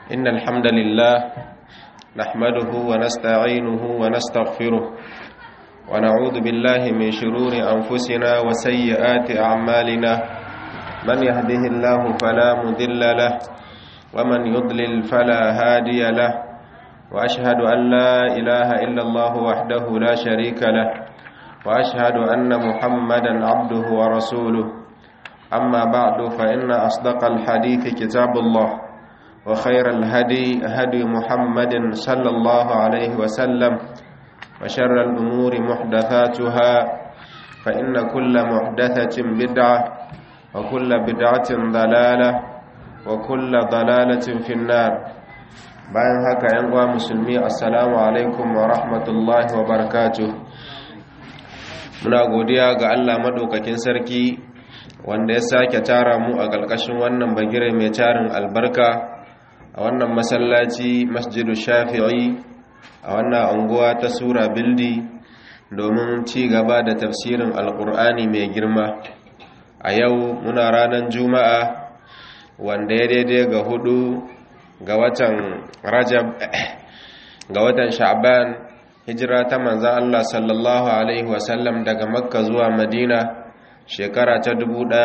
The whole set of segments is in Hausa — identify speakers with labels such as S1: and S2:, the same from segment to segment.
S1: إن الحمد لله نحمده ونستعينه ونستغفره ونعوذ بالله من شرور أنفسنا وسيئات أعمالنا من يهده الله فلا مذل له ومن يضلل فلا هادي له وأشهد أن لا إله إلا الله وحده لا شريك له وأشهد أن محمدا عبده ورسوله أما بعد فإن أصدق الحديث كتاب الله وخير الهدي هدي محمد صلى الله عليه وسلم وشر الأمور محدثاتها فإن كل محدثة بدعة وكل بدعة ضلالة وكل ضلالة في النار bayan haka yan uwa musulmi assalamu alaikum wa rahmatullahi wa barakatuh muna godiya ga Allah madaukakin sarki wanda ya sake tara mu a ƙarƙashin wannan bagire mai tarin albarka a wannan masallaci masjidu shafi'i a wannan unguwa ta sura bildi domin ci gaba da tafsirin alƙur'ani mai girma a yau muna ranar juma'a wanda ya daidai ga hudu ga watan rajab ga watan sha'ban hijira ta manzan Allah sallallahu alaihi wasallam daga makka zuwa madina shekara ta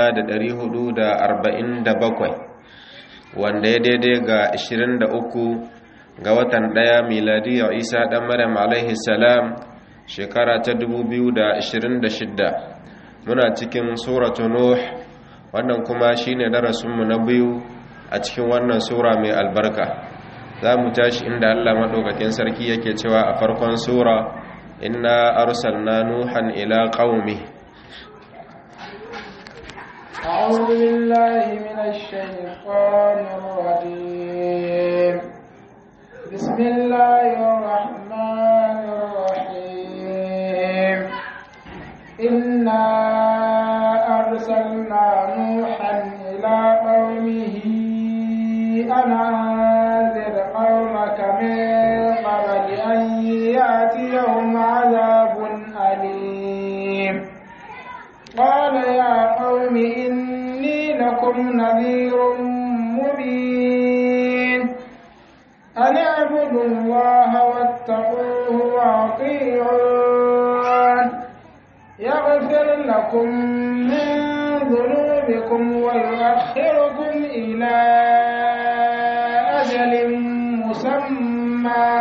S1: 1447 wanda ya daidai ga 23 ga watan ɗaya miladiyar isa ɗan maryam alaihi salam shekara ta 2026 muna cikin suratu nuh wannan kuma shine darasinmu na biyu a cikin wannan sura mai albarka za mu tashi inda allah maɗaukakin sarki yake cewa a farkon sura inna arsalna nuhan ila qaumi
S2: أعوذ بالله من الشيطان الرجيم بسم الله الرحمن الرحيم إنا أرسلنا نوحا إلى قومه أن أنذر قومك من قبل أن يأتيهم عذاب أليم قال يا قوم إني لكم نذير مبين أن اعبدوا الله واتقوه وأطيعون يغفر لكم من ذنوبكم ويؤخركم إلى أجل مسمى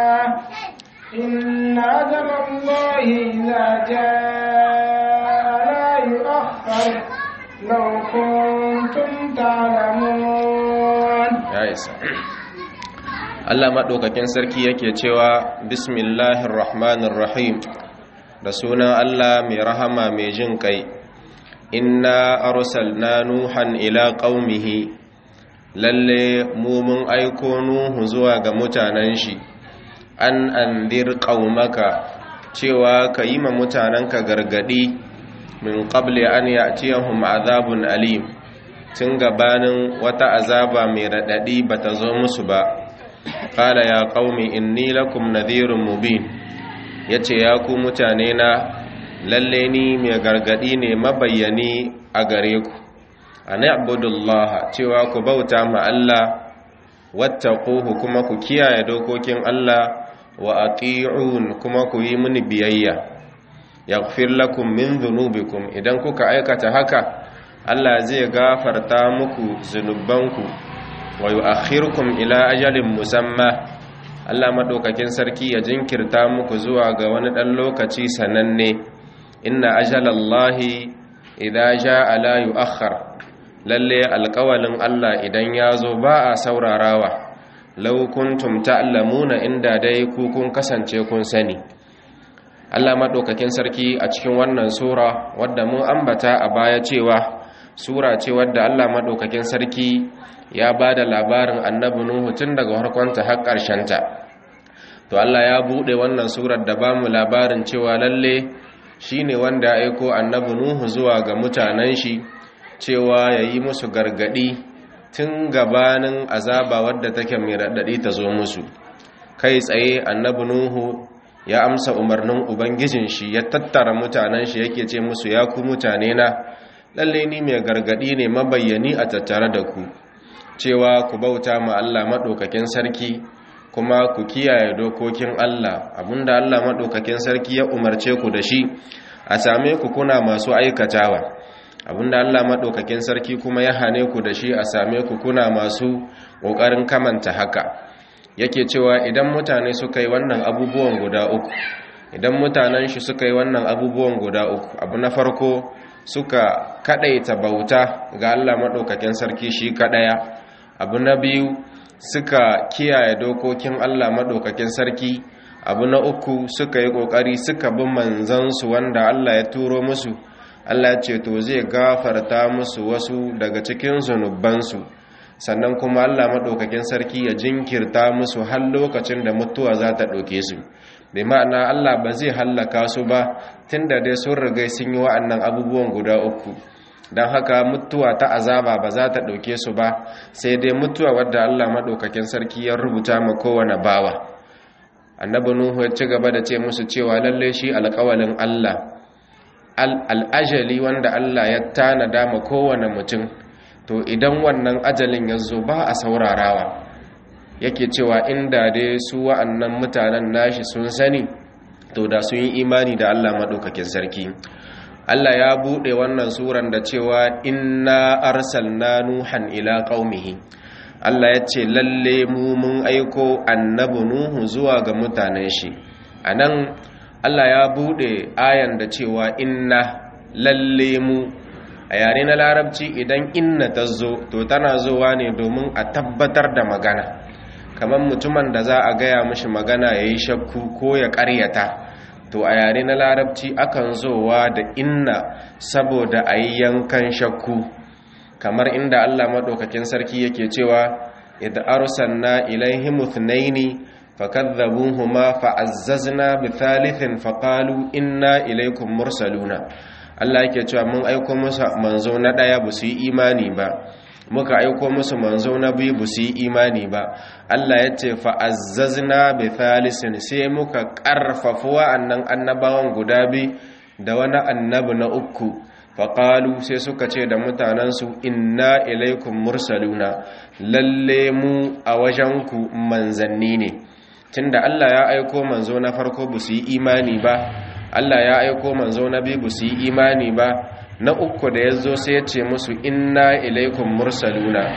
S2: إن أجل الله إذا جاء لا يؤخر لو كنتم تعلمون
S1: ya isa Allah maɗaukakin sarki yake cewa bismillahir rahmanir rahim da sunan Allah mai rahama mai jin kai inna arsalna nuhan ila qaumihi lalle mu mun aiko nuhu zuwa ga mutanen shi an andir qaumaka cewa ka yi ma mutanenka gargadi min qabli an ya'tiyahum azabun alim tun gabanin wata azaba mai raɗaɗi ba ta zo musu ba ƙala ya ƙaumi inni lakum nadhirun mubin ya ce ya ku mutane na lalle ni mai gargaɗi ne mabayyani a gare ku a na'budullah cewa ku bauta ma Allah wattaquhu kuma ku kiyaye dokokin Allah wa ati'un kuma ku yi mini biyayya yaghfir lakum min dhunubikum idan kuka aikata haka Allah zai gafarta muku zunubanku wa yu'akhirukum ila ajalin musamma Allah madaukakin sarki ya jinkirta muku zuwa ga wani dan lokaci sananne inna ajalallahi idza jaa la yu'akhkhar lalle alƙawalin Allah idan ya zo ba a saurarawa law kuntum ta'lamuna inda dai ku kun kasance kun sani Allah madaukakin sarki a cikin wannan sura wadda mun ambata a baya cewa sura ce wadda Allah maɗaukakin sarki ya ba da labarin annabi Nuhu tun daga harkonta har ta. to Allah ya buɗe wannan surar da ba mu labarin cewa lalle shi ne wanda ya aiko annabi Nuhu zuwa ga mutanen shi cewa ya yi musu gargaɗi tun gabanin azaba wadda take mai raɗaɗi ta zo musu kai tsaye annabi Nuhu ya amsa umarnin ubangijin shi ya tattara mutanen shi yake ce musu ya ku mutane na lalle ni mai gargadi ne mabayyani a tattare da ku cewa ku bauta ma Allah maɗaukakin sarki kuma ku kiyaye dokokin Allah abinda Allah maɗaukakin sarki ya umarce ku da shi a same ku kuna masu aikatawa abinda Allah maɗaukakin sarki kuma ya hane ku da shi a same ku kuna masu ƙoƙarin kamanta haka yake cewa idan mutane suka yi wannan abubuwan guda uku idan mutanen shi suka yi wannan abubuwan guda uku abu na farko suka kadaita bauta ga Allah maɗaukakin sarki shi kadaya abu na biyu suka kiyaye dokokin Allah maɗaukakin sarki abu na uku suka yi ƙoƙari suka bi manzansu wanda Allah ya turo musu Allah ce to zai gafarta musu wasu daga cikin zunubansu sannan kuma Allah maɗaukakin sarki ya jinkirta musu har lokacin da mutuwa za ta ɗauke su bai ma'ana Allah ba zai hallaka su ba tun da dai sun riga sun yi wa'annan abubuwan guda uku don haka mutuwa ta azaba ba za ta ɗauke su ba sai dai mutuwa wadda Allah maɗaukakin sarki ya rubuta ma kowane bawa annabi nuhu ya ci gaba da ce musu cewa lalle shi alƙawalin Allah al'ajali wanda Allah ya tanada ma kowane mutum to idan wannan ajalin ya zo ba a saurarawa yake cewa inda dai su wa'annan mutanen nashi sun sani to da sun yi imani da Allah maɗaukakin sarki Allah ya buɗe wannan suran da cewa inna arsalna nuhan ila qaumihi Allah ya ce lalle mu mun aiko annabi nuhu zuwa ga mutanen shi anan Allah ya buɗe ayan da cewa inna lalle mu a yare na larabci idan inna ta zo to tana zowa ne domin a tabbatar da magana kamar mutumin da za a gaya mashi magana ya yi shakku ko ya karyata to a yare na larabci akan zowa da inna saboda a yi yankan shakku kamar inda allah maɗaukakin sarki yake cewa idda arsalna ilaihim ithnaini fakadhabuhuma fa'azzazna bi thalithin faqalu inna ilaykum mursaluna Allah yake cewa mun aiko musu manzo na daya ba su yi imani ba muka aiko musu manzo na biyu ba su yi imani ba Allah ya ce fa'azzazna bi thalisin sai muka karfafa wa'annan annabawan guda bi da wani annabi na uku faƙalu sai suka ce da mutanensu inna ilaikum mursaluna lalle mu a wajenku manzanni ne tunda Allah ya aiko manzo na farko ba su yi imani ba Allah ya aiko manzo na biyu su yi imani ba na uku da ya zo sai ya ce musu inna ilaikum mursaluna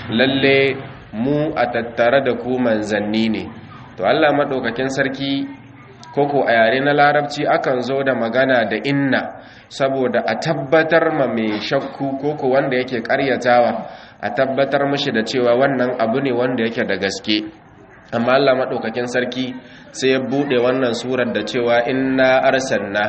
S1: lalle mu a tattare da ku manzanni ne to Allah maɗaukakin sarki koko a yare na larabci akan zo da magana da inna saboda a tabbatar ma mai shakku koko wanda yake karyatawa a tabbatar mashi da cewa wannan abu ne wanda yake da gaske amma Allah maɗaukakin sarki sai ya buɗe wannan surar da cewa inna arsalna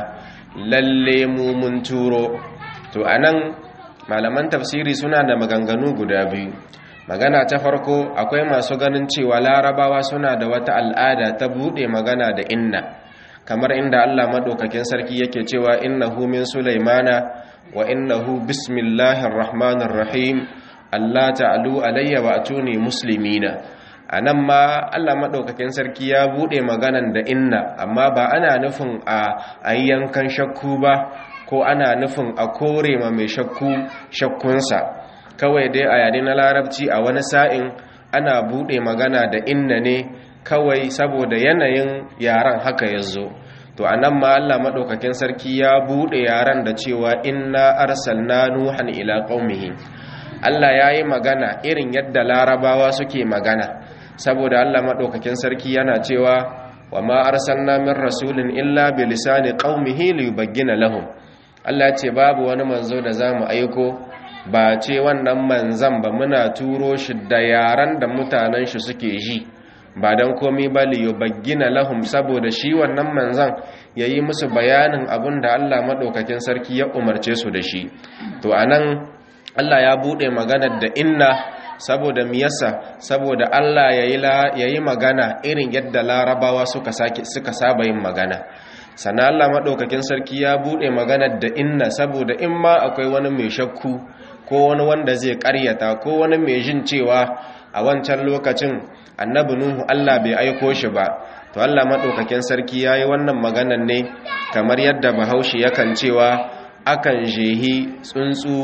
S1: lalle mu mun turo to anan malaman tafsiri suna da maganganu guda biyu magana ta farko akwai masu ganin cewa larabawa suna da wata al'ada ta buɗe magana da inna kamar inda Allah maɗaukakin sarki yake cewa innahu min sulaimana wa innahu bismillahir rahmanir rahim Allah ta'alu alayya wa atuni muslimina a nan ma allah maɗaukakin sarki ya buɗe maganan da inna amma ba ana nufin a yankan shakku ba ko ana nufin a kore ma mai shakku shakkunsa kawai dai a yare na larabci a wani sa'in ana buɗe magana da inna ne kawai saboda yanayin yaren haka ya zo to a nan ma allah maɗaukakin sarki ya buɗe yaren da cewa inna arsalna nuhan ila qaumihi allah ya yi magana irin yadda larabawa suke magana saboda Allah maɗaukakin sarki yana cewa wa ma arsalna min rasulin illa bi lisani qaumihi li yubayyana lahum Allah ce babu wani manzo da zamu aiko ba ce wannan manzan ba muna turo shi da yaran da mutanen shi suke ji ba dan komai ba li yubayyana lahum saboda shi wannan manzan yayi musu bayanin abin da Allah maɗaukakin sarki ya umarce su da shi to anan Allah ya bude maganar da inna saboda miyasa saboda Allah ya yi magana irin yadda larabawa suka saba yin magana sana Allah maɗaukakin sarki ya buɗe maganar da inna saboda in ma akwai wani mai shakku ko wani wanda zai ƙaryata ko wani mai jin cewa a wancan lokacin annabi nuhu Allah bai aiko shi ba to Allah maɗaukakin sarki ya yi wannan maganar ne kamar yadda bahaushe yakan cewa akan jehi tsuntsu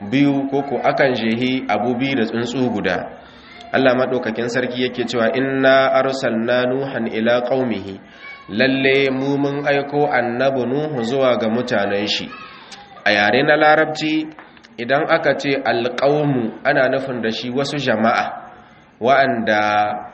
S1: biyu koko akan jehi abu biyu da tsuntsu guda Allah maɗaukakin sarki yake cewa inna arsalna nuhan ila qaumihi lalle mu mun aiko annabi nuhu zuwa ga mutanen shi a yare na larabci idan aka ce alqaumu ana nufin da shi wasu jama'a wa'anda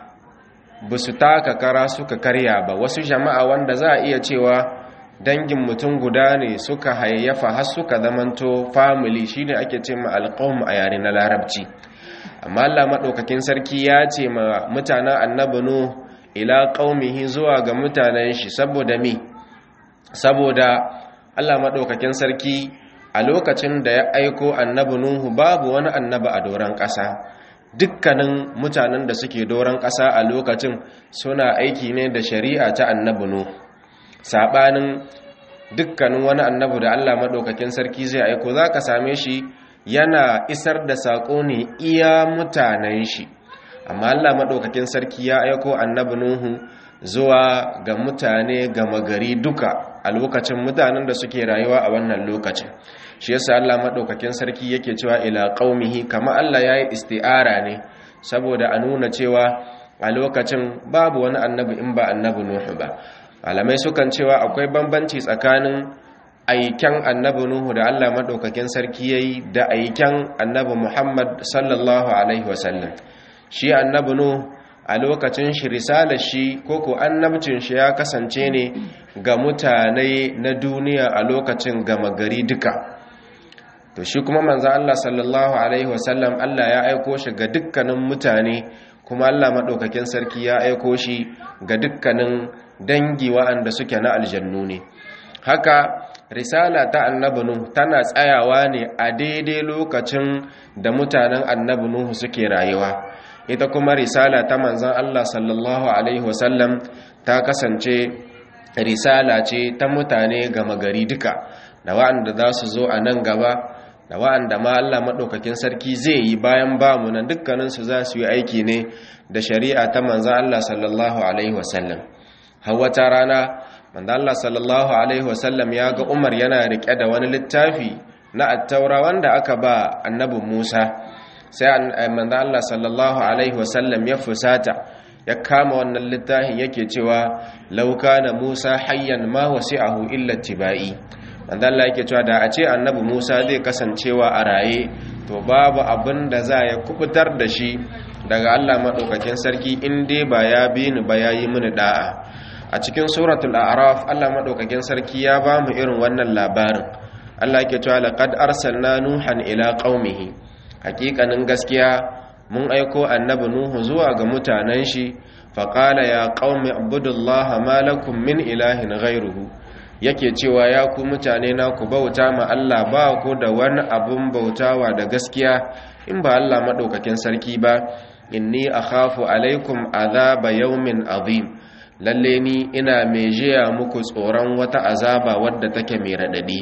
S1: ba su taka kara suka karya ba wasu jama'a wanda za a iya cewa dangin mutum guda ne suka hayayyafa har suka zamanto family shine ake ce ma alqaum a yare na larabci amma Allah madaukakin sarki ya ce ma mutanen annabi nu ila qaumihi zuwa ga mutanen shi saboda me saboda Allah madaukakin sarki a lokacin da ya aiko annabi nuhu babu wani annabi a doron ƙasa dukkanin mutanen da suke doron ƙasa a lokacin suna aiki ne da shari'a ta annabi nuhu sabanin dukkanin wani annabi da Allah madaukakin sarki zai aiko zaka same shi yana isar da sako ne iya mutanen shi amma Allah madaukakin sarki ya aiko annabi Nuhu zuwa ga mutane gama gari duka a lokacin mutanen da suke rayuwa a wannan lokacin shi yasa Allah madaukakin sarki yake cewa ila qaumihi kama Allah yayi isti'ara ne saboda a nuna cewa a lokacin babu wani annabi in ba annabi Nuhu ba malamai sukan cewa akwai bambanci tsakanin aiken annabi nuhu da allah maɗaukakin sarki ya yi da aiken annabi muhammad sallallahu alaihi wasallam shi annabi nuhu a lokacin shi risalar shi koko annabcin shi ya kasance ne ga mutane na duniya a lokacin gama gari duka to shi kuma manzan allah sallallahu alaihi wasallam allah ya aiko shi ga dukkanin mutane kuma allah maɗaukakin sarki ya aiko shi ga dukkanin dangi wa'anda suke na aljannu ne haka risala ta annabi nuhu tana tsayawa ne a daidai lokacin da mutanen annabi nuhu suke rayuwa ita kuma risala ta manzon Allah sallallahu alaihi wasallam ta kasance risala ce ta mutane gama gari duka da wa'anda za su zo a nan gaba da wa'anda ma Allah maɗaukakin sarki zai yi bayan ba mu nan dukkaninsu za su yi aiki ne da shari'a ta manzon Allah sallallahu alaihi wasallam har wata rana manzo Allah sallallahu alaihi wasallam ya ga Umar yana rike da wani littafi na at-taura wanda aka ba annabi Musa sai manzo Allah sallallahu alaihi wasallam ya fusata ya kama wannan littafin yake cewa law kana Musa hayyan ma wasi'ahu illa tibai manzo Allah yake cewa da a ce annabi Musa zai kasancewa a raye to babu abin da za ya kubutar da shi daga Allah madaukakin sarki in dai ba ya bi ni ba yayi mini da'a a cikin suratul a'raf Allah madaukakin sarki ya ba mu irin wannan labarin Allah yake cewa laqad arsalna nuhan ila qaumihi hakikanin gaskiya mun aiko annabi nuhu zuwa ga mutanen shi faqala ya qaumi ibudullaha ma lakum min ilahin ghayruhu yake cewa ya ku mutane na ku bauta ma Allah ba ku da wani abun bautawa da gaskiya in ba Allah madaukakin sarki ba inni akhafu alaikum azaba yawmin azim lalle ni ina mai jiya muku tsoron wata azaba wadda take mai raɗaɗi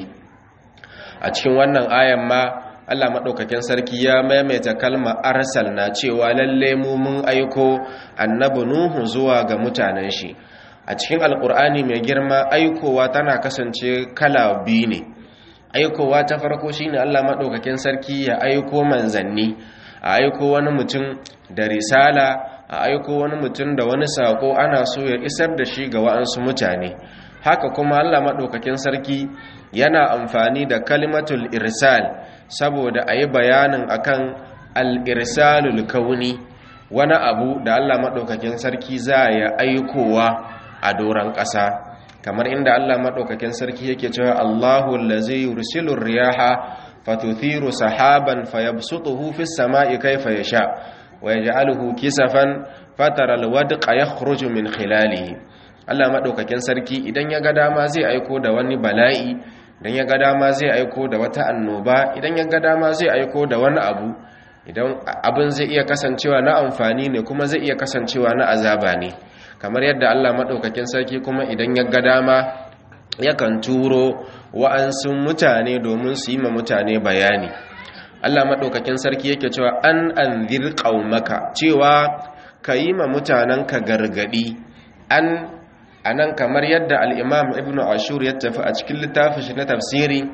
S1: a cikin wannan ayan ma Allah maɗaukakin sarki ya maimaita kalma arsal na cewa lalle mu mun aiko annabi nuhu zuwa ga mutanen shi a cikin alkur'ani mai girma aikowa tana kasance kala biyu ne aikowa ta farko shine Allah maɗaukakin sarki ya aiko manzanni a aiko wani mutum da risala a aiko wani mutum da wani sako ana so ya isar da shi ga wa'ansu mutane haka kuma Allah maɗaukakin sarki yana amfani da kalimatul irsal saboda a yi bayanin akan al-irsalul kauni wani abu da Allah maɗaukakin sarki za ya aikowa a doron ƙasa kamar inda Allah maɗaukakin sarki yake cewa Allahu allazi yursilur riyaha fatuthiru sahaban fayabsutuhu fis sama'i kayfa yasha ويجعله كسفا فترى الودق يخرج من خلاله Allah madaukakin sarki idan ya ga dama zai aiko da wani bala'i idan ya ga dama zai aiko da wata annoba idan ya ga dama zai aiko da wani abu idan abin zai iya kasancewa na amfani ne kuma zai iya kasancewa na azaba ne kamar yadda Allah madaukakin sarki kuma idan ya ga dama yakan turo wa'ansu mutane domin su yi ma mutane bayani Allah maɗaukakin sarki yake cewa an anzir qaumaka cewa ka yi ma mutanenka gargadi an anan kamar yadda al-Imam Ibn Ashur ya tafi a cikin littafin shi na tafsiri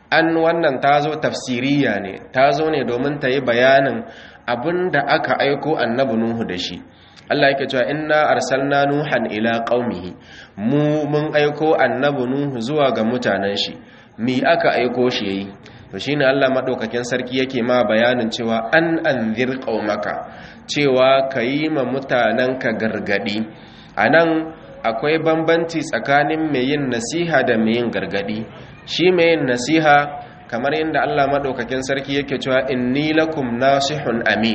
S1: an wannan ta zo tafsiriya ne ta zo ne domin ta yi bayanin abin da aka aiko annabi nuhu da shi Allah yake cewa inna arsalna nuhan ila qaumihi mu mun aiko annabi nuhu zuwa ga mutanen shi mi aka aiko shi yayi to shine Allah madaukakin sarki yake ma bayanin cewa an anzir qaumaka cewa kayi ma mutananka gargadi anan akwai bambanci tsakanin mai yin nasiha da mai yin gargadi shi mai yin nasiha kamar yadda Allah madaukakin sarki yake cewa inni lakum nasihun amin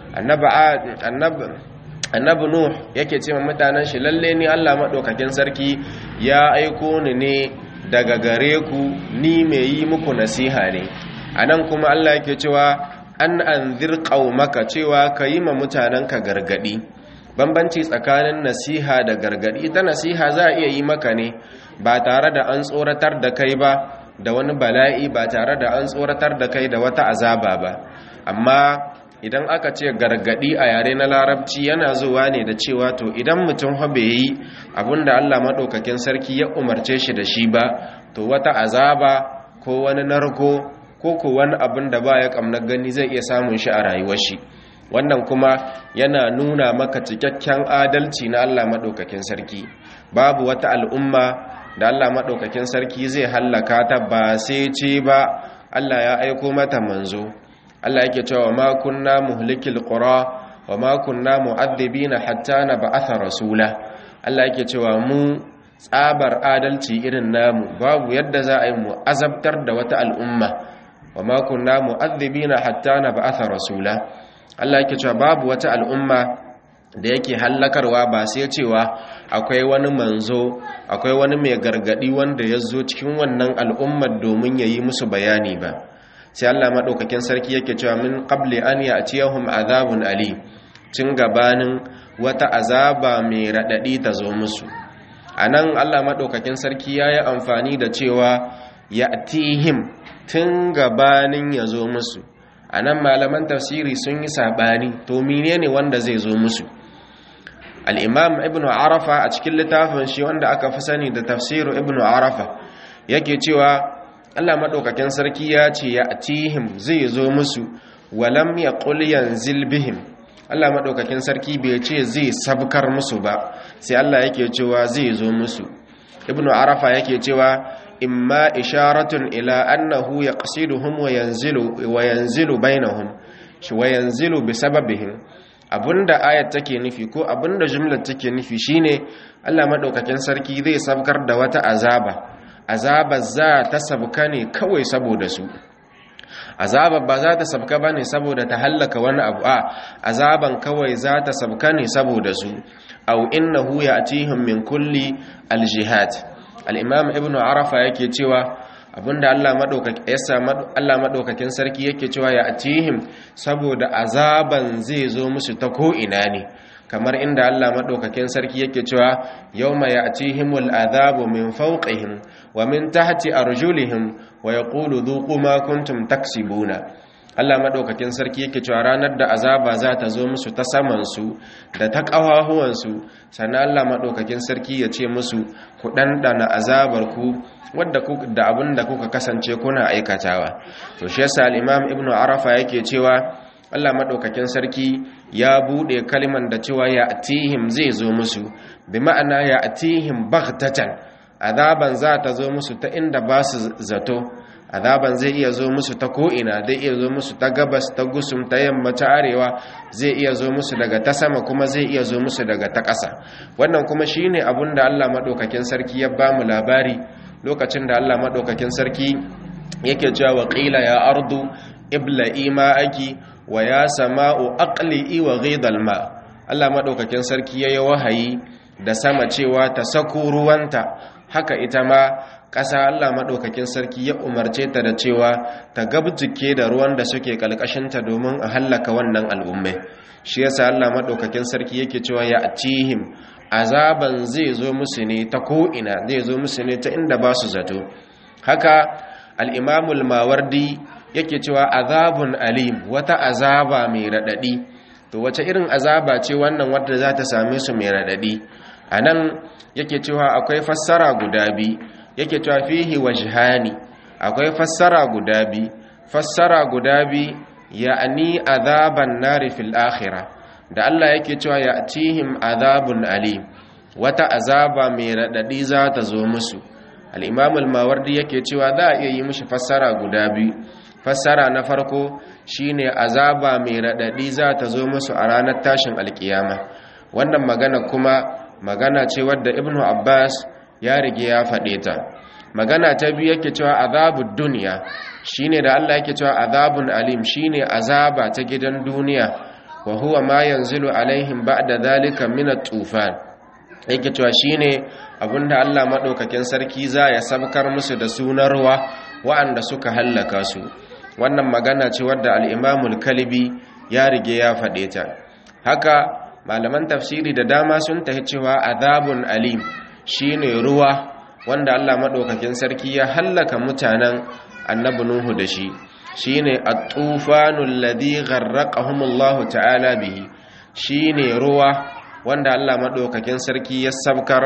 S1: annabi annabi nuh yake ce ma mutanen shi lalle ni Allah madaukakin sarki ya aiko ni ne daga gare ku ni mai yi muku nasiha ne anan kuma Allah yake cewa an anzir qaumaka cewa kayi ma mutanenka gargadi bambanci tsakanin nasiha da gargadi ita nasiha za a iya yi maka ne ba tare da an tsoratar da kai ba da wani bala'i ba tare da an tsoratar da kai da wata azaba ba amma idan aka ce gargadi a yare na larabci yana zuwa ne da cewa to idan mutum habe yi abinda Allah maɗaukakin sarki ya umarce shi da shi ba to wata azaba ko wani narko ko ko wani abin da ba ya kamnar gani zai iya samun shi a rayuwar shi wannan kuma yana nuna maka cikakken adalci na Allah maɗaukakin sarki babu wata al'umma da Allah maɗaukakin sarki zai hallaka ta ba sai ce ba Allah ya aiko mata manzo Allah yake cewa ma kunna muhlikil qura wa ma kunna mu'adhibina hatta nab'atha rasula Allah yake cewa mu tsabar adalci irin namu babu yadda za a yi mu azabtar da wata al'umma wa ma kunna mu'adhibina hatta nab'atha rasula Allah yake cewa babu wata al'umma da yake hallakarwa ba sai cewa akwai wani manzo akwai wani mai gargadi wanda ya zo cikin wannan al'ummar domin ya yi musu bayani ba sai Allah maɗaukakin sarki yake cewa min qabli an ya'tiyahum azabun ali cin gabanin wata azaba mai raɗaɗi ta zo musu anan Allah maɗaukakin sarki yayi amfani da cewa ya'tihim tun gabanin ya zo musu anan malaman tafsiri sun yi sabani to menene wanda zai zo musu al-imam ibn arafa a cikin littafin shi wanda aka fi sani da tafsiru ibn arafa yake cewa Allah maɗaukakin sarki ya ce ya atihim zai zo musu walam ya yanzil bihim Allah maɗaukakin sarki bai ce zai sabkar musu ba sai Allah yake cewa zai zo musu ibnu arafa yake cewa imma isharatun ila annahu yaqsiduhum wa yanzilu wa yanzilu bainahum shi wa yanzilu bi sababihim abinda ayat take nufi ko abinda jumlar take nufi shine Allah maɗaukakin sarki zai sabkar da wata azaba azabar za ta sabka ne kawai saboda su azabar ba za ta sabka ba ne saboda ta hallaka wani abu a azaban kawai za ta sabka ne saboda su au innahu ya'tihim min kulli aljihad al-imam ibn arafa yake cewa abinda Allah madaukaki yasa Allah madaukakin sarki yake cewa ya'tihim saboda azaban zai zo musu ta ko ina ne kamar inda Allah madaukakin sarki yake cewa yawma ya'tihimul adhabu min fawqihim wa min tahti arjulihim wa yaqulu dhuqu ma kuntum taksibuna Allah madaukakin sarki yake cewa ranar da azaba za ta zo musu ta saman su da ta kawahuwan su sannan Allah madaukakin sarki ya ce musu ku dandana azabar ku wadda ku da abinda kuka kasance kuna aikatawa to shi yasa al-Imam Ibn Arafa yake cewa Allah maɗaukakin sarki ya buɗe kaliman da cewa ya atihim zai zo musu bi ma'ana ya atihim baghtatan azaban za ta zo musu ta inda ba su zato azaban zai iya zo musu ta ko'ina zai iya zo musu ta gabas ta gusum ta yamma ta arewa zai iya zo musu daga ta sama kuma zai iya zo musu daga ta ƙasa wannan kuma shine abun da Allah maɗaukakin sarki ya ba mu labari lokacin da Allah maɗaukakin sarki yake cewa waƙila ya ardu ibla'i ma'aki wa ya sama'u aqli'i wa ghidal ma Allah madaukakin sarki yayi wahayi da sama cewa ta sako ruwanta haka ita ma ƙasa Allah madaukakin sarki ya umarce ta da cewa ta gabjike da ruwan da suke kalkashinta domin a hallaka wannan al'ummai shi yasa Allah madaukakin sarki yake cewa ya atihim azaban zai zo musu ne ta ko ina zai zo musu ne ta inda ba su zato haka al-imamul mawardi yake cewa azabun alim wata azaba mai radadi to wace irin azaba ce wannan wadda za ta same su mai radadi anan yake cewa akwai fassara guda bi yake cewa fihi wajhani akwai fassara guda bi fassara guda bi ya'ni azaban nari fil akhirah da Allah yake cewa ya'tihim azabun alim wata azaba mai radadi za ta zo musu al-imam al-mawardi yake cewa za a iya yi mishi fassara guda biyu fassara na farko shine azaba mai radadi za ta zo musu a ranar tashin alkiyama wannan magana kuma magana ce wadda ibnu abbas ya rige ya faɗe ta magana ta biyu yake cewa azabud duniya shine da Allah yake cewa azabun alim shine azaba ta gidan duniya wa huwa ma yanzilu alaihim ba'da zalika min at-tufan yake cewa shine abinda Allah madaukakin sarki za ya sabkar musu da sunar ruwa wa'anda suka hallaka su wannan magana ce wadda al-Imam al-Kalbi ya rige ya faɗe ta haka malaman tafsiri da dama sun tahi cewa azabun alim shine ruwa wanda Allah madaukakin sarki ya hallaka mutanen annabi Nuhu da shi shine at-tufanul ladhi gharraqahumullahu ta'ala bihi shine ruwa wanda Allah madaukakin sarki ya sabkar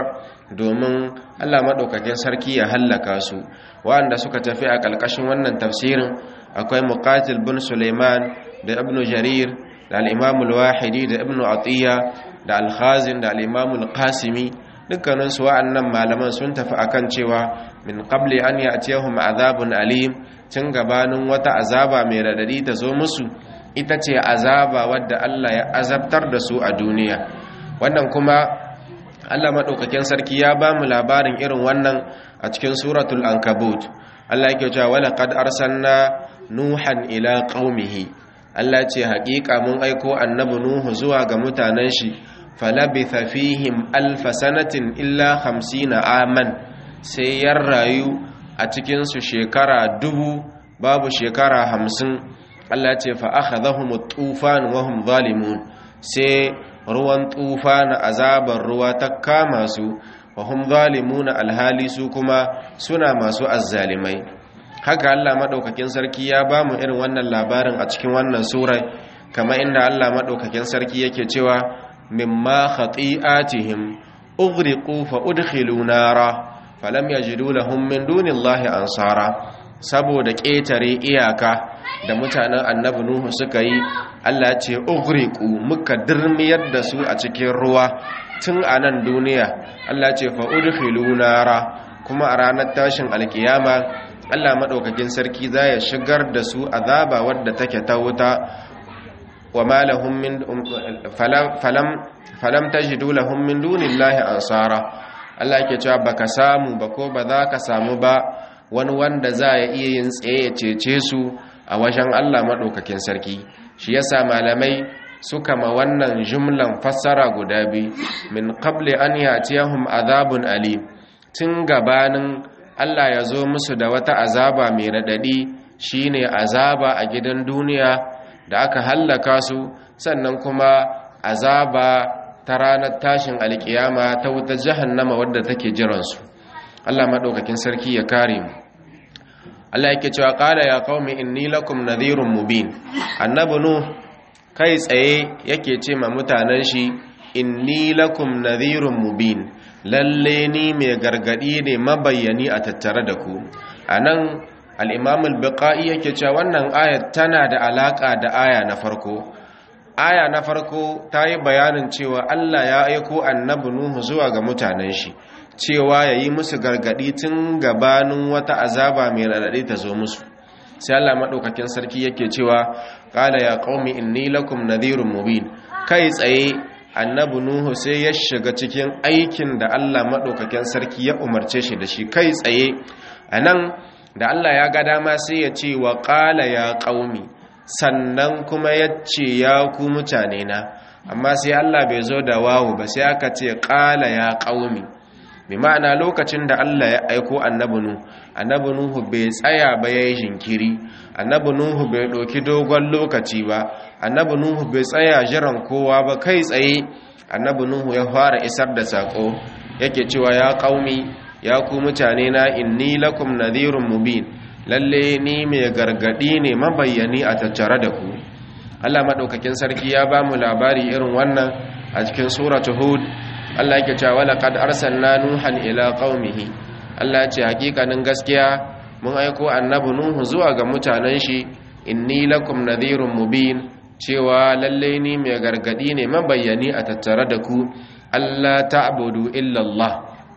S1: domin Allah madaukakin sarki ya hallaka su wanda suka tafi a kalkashin wannan tafsirin akwai Muqatil bin Sulaiman da Ibn Jarir da al-Imam al-Wahidi da Ibn Atiyya da al-Khazin da al-Imam al-Qasimi dukkanin su wa'annan malaman sun tafi akan cewa min qabli an ya'tiyahum azabun alim tun gabanin wata azaba mai radadi ta zo musu ita ce azaba wadda Allah ya azabtar da su a duniya wannan kuma Allah madaukakin sarki ya ba mu labarin irin wannan a cikin suratul ankabut Allah yake cewa wala qad arsalna nuhan ila qaumihi Allah ce haƙiƙa mun aiko annabi nuhu zuwa ga mutanen shi falabitha fihim alfa sanatin illa 50 aman sai ya rayu a cikin su shekara dubu babu shekara hamsin Allah ce fa akhadhahum at-tufan wa hum zalimun sai ruwan tufan azabar ruwa ta kama su wa hum zalimun alhali su kuma suna masu azzalimai haka Allah madaukakin sarki ya ba mu irin wannan labarin a cikin wannan sura kama inda Allah madaukakin sarki yake cewa mimma khati'atihim ughriqu fa udkhilu nara falam yajidu lahum min dunillahi ansara saboda ƙetare iyaka da mutanen annabi nuhu suka yi Allah ce ughriqu muka dirmiyar da su a cikin ruwa tun a nan duniya Allah ce fa udkhilu nara kuma a ranar tashin alkiyama Allah madaukakin sarki za ya shigar da su azaba wadda take ta wuta wa ma lahum min falam falam tajidu lahum min dunillahi ansara Allah yake cewa baka samu ba ko ba za ka samu ba wani wanda za ya iya yin tsaye ya cece su a wajen Allah maɗaukakin sarki shi yasa malamai suka ma wannan jumlan fassara guda biyu min qabli an yatiyahum azabun ali tun gabanin Allah ya zo musu da wata azaba mai raɗaɗi shine azaba a gidan duniya da aka hallaka su sannan kuma azaba ta ranar tashin alkiyama ta wuta jahannama wadda take jiransu Allah maɗaukakin sarki ya kare mu Allah yake cewa qala ya qaumi inni lakum nadhirun mubin annabi nu kai tsaye yake ce ma mutanen shi inni lakum nadhirun mubin lalle ni mai gargadi ne mabayyani a tattare da ku anan al-imam al-biqai yake cewa wannan ayat tana da alaka da aya na farko aya na farko ta yi bayanin cewa Allah ya aiko annabi nuhu zuwa ga mutanen shi cewa ya yi musu gargaɗi tun gabanin wata azaba mai raɗaɗi ta zo musu sai Allah maɗaukakin sarki yake cewa ƙala ya ƙaumi inni lakum nadhirun mubin kai tsaye annabi nuhu sai ya shiga cikin aikin da Allah maɗaukakin sarki ya umarce shi da shi kai tsaye a nan da Allah ya ga dama sai ya ce wa ƙala ya ƙaumi sannan kuma ya ce ya ku mutane na amma sai Allah bai zo da wawu ba sai aka ce ƙala ya ƙaumi bi ma'ana lokacin da Allah ya aiko annabi nuhu annabi nuhu bai tsaya ba yayi jinkiri annabi nuhu bai ɗauki dogon lokaci ba annabi nuhu bai tsaya jiran kowa ba kai tsaye annabi nuhu ya fara isar da sako yake cewa ya qaumi ya ku mutane na inni lakum nadhirun mubin lalle ni mai gargadi ne mabayyani a tattare da ku Allah madaukakin sarki ya ba mu labari irin wannan a cikin suratul hud Allah yake cewa wala qad arsalna nuhan ila qaumihi Allah ce hakikanin gaskiya mun aiko annabi nuhu zuwa ga mutanen shi inni lakum nadhirun mubin cewa lalle ni mai gargadi ne mabayyani a tattare da ku Allah ta'budu illa Allah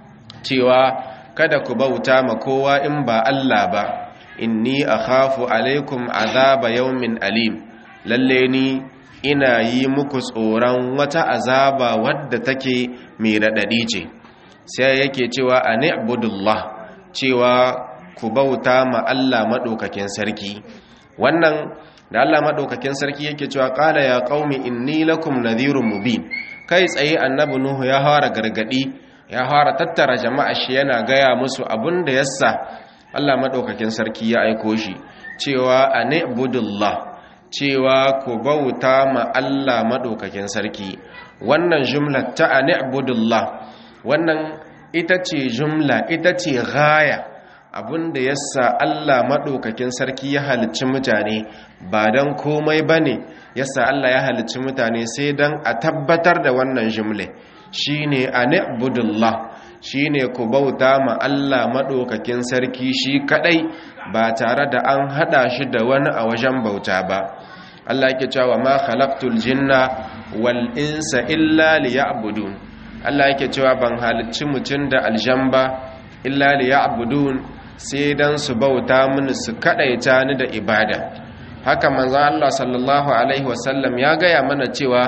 S1: cewa kada ku bauta ma kowa in ba Allah ba inni akhafu alaikum azaba yawmin alim lalle ni ina yi muku tsoron wata azaba wadda take mai radadi ce sai yake cewa ani'budullah cewa ku bauta ma Allah madaukakin sarki wannan da Allah madaukakin sarki yake cewa qala ya qaumi inni lakum nadhirun mubin kai tsaye annabi nuhu ya fara gargadi ya fara tattara jama'a shi yana gaya musu abin da yassa Allah madaukakin sarki ya aiko shi cewa anibudullah cewa ku bauta ma Allah madaukakin sarki wannan jumla ta anibudullah wannan ita ce jumla ita ce gaya abinda yasa Allah madaukakin sarki ya halicci mutane ba dan komai bane yasa Allah ya halicci mutane sai dan a tabbatar da wannan jumla shine anibudullah shine ku bauta ma Allah madaukakin sarki shi kadai ba tare da an hada shi da wani a wajen bauta ba Allah yake cewa ma khalaqtul jinna wal insa illa liya'budun Allah yake cewa ban halicci mutun da aljamba illa liya'budun sai dan su bauta mini su kadaita ni da ibada haka manzo Allah sallallahu alaihi wasallam ya gaya mana cewa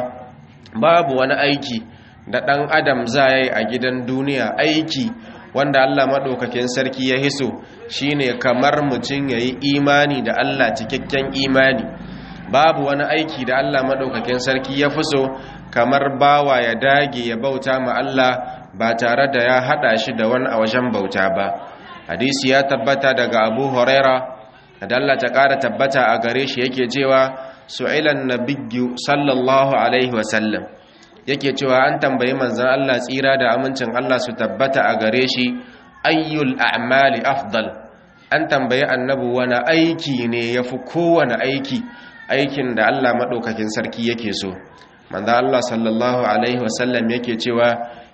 S1: babu wani aiki da ɗan adam za yi a gidan duniya aiki wanda Allah maɗaukakin sarki ya hiso shine kamar mutum ya yi imani da Allah cikakken imani babu wani aiki da Allah maɗaukakin sarki ya fi so kamar bawa ya dage ya bauta ma Allah ba tare da ya haɗa shi da wani a wajen bauta ba hadisi ya tabbata daga abu huraira da Allah ta ƙara tabbata a gare shi yake cewa su'ilan nabiyyu sallallahu alaihi wasallam yake cewa an tambayi manzan Allah tsira da amincin Allah su tabbata a gare shi ayyul a'mali afdal an tambayi annabi wani aiki ne yafi kowane aiki aikin da Allah madaukakin sarki yake so manzan Allah sallallahu alaihi wasallam yake cewa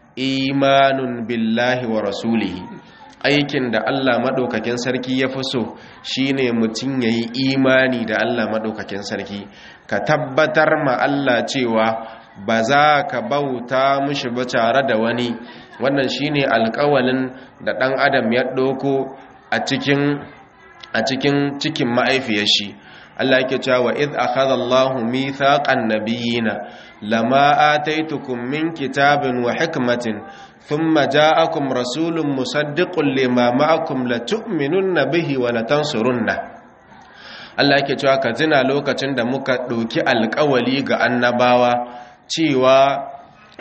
S1: imanun billahi wa rasulihi aikin da Allah madaukakin sarki ya fi so shine mutum yayi imani da Allah madaukakin sarki ka tabbatar ma Allah cewa ba za ka bauta mushi ba tare da wani wannan shine alƙawalin da ɗan adam ya ɗauko a cikin a cikin cikin ma'aifiyar shi Allah yake cewa id akhadha Allahu mithaqan nabiyina lama ataitukum min kitabin wa hikmatin thumma ja'akum rasulun musaddiqun lima ma'akum latu'minunna bihi wa latansurunna Allah yake cewa ka tuna lokacin da muka ɗauki alƙawali ga annabawa cewa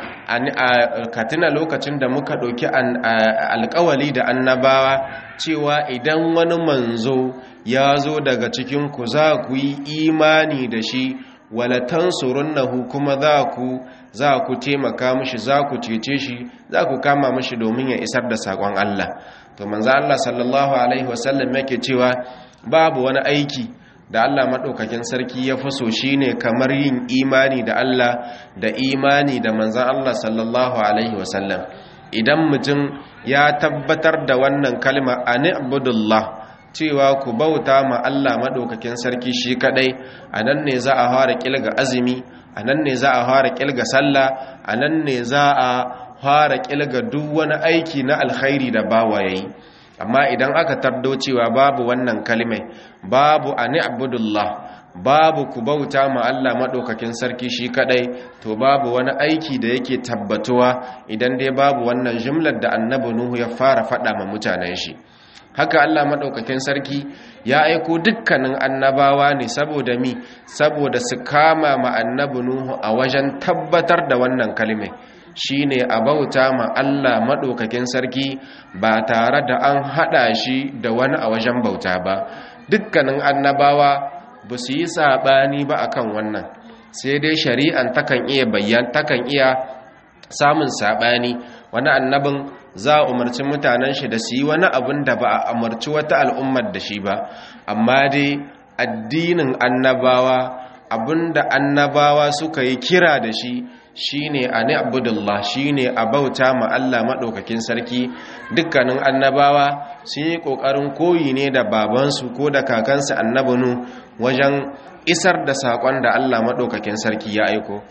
S1: ka tuna lokacin da muka ɗauki alkawali da annabawa cewa idan wani manzo ya zo daga cikinku za ku yi imani da shi walatan surunnahu kuma za ku za ku taimaka mishi za ku cece shi za ku kama mishi domin ya isar da saƙon Allah to manzo Allah sallallahu alaihi wasallam yake cewa babu wani aiki da Allah maɗaukakin sarki ya fi so shi ne kamar yin imani da Allah da imani da manzan Allah sallallahu Alaihi wasallam idan mutum ya tabbatar da wannan kalma a ni'budullah cewa ku bauta ma Allah maɗaukakin sarki shi kaɗai a nan ne za a fara ƙilga azumi a nan ne za a fara ƙilga sallah a nan ne za a fara ƙilga duk wani aiki na alkhairi da bawa yayi amma idan aka tardo cewa babu wannan kalmai babu a ni'budullah babu ku bauta ma Allah madaukakin sarki shi kadai to babu wani aiki da yake tabbatuwa idan dai babu wannan jumlar da annabi nuhu ya fara faɗa ma mutanen shi haka Allah madaukakin sarki ya aiko dukkanin annabawa ne saboda mi saboda su kama ma annabi nuhu a wajen tabbatar da wannan kalmai shine a bauta ma Allah maɗaukakin sarki ba tare da an haɗa shi da wani a wajen bauta ba dukkanin annabawa ba su yi saɓani ba akan wannan sai dai shari'an takan iya bayyan takan iya samun saɓani wani annabin za a umarci mutanen shi da su yi wani abin da ba a umarci wata al'ummar da shi ba amma dai addinin annabawa abinda annabawa suka yi kira da shi shine a ni'budullah shine a bauta ma Allah madaukakin sarki dukkanin annabawa sun yi kokarin koyi ne da babansu ko da kakansu annabinu wajen isar da sakon da Allah madaukakin sarki ya aiko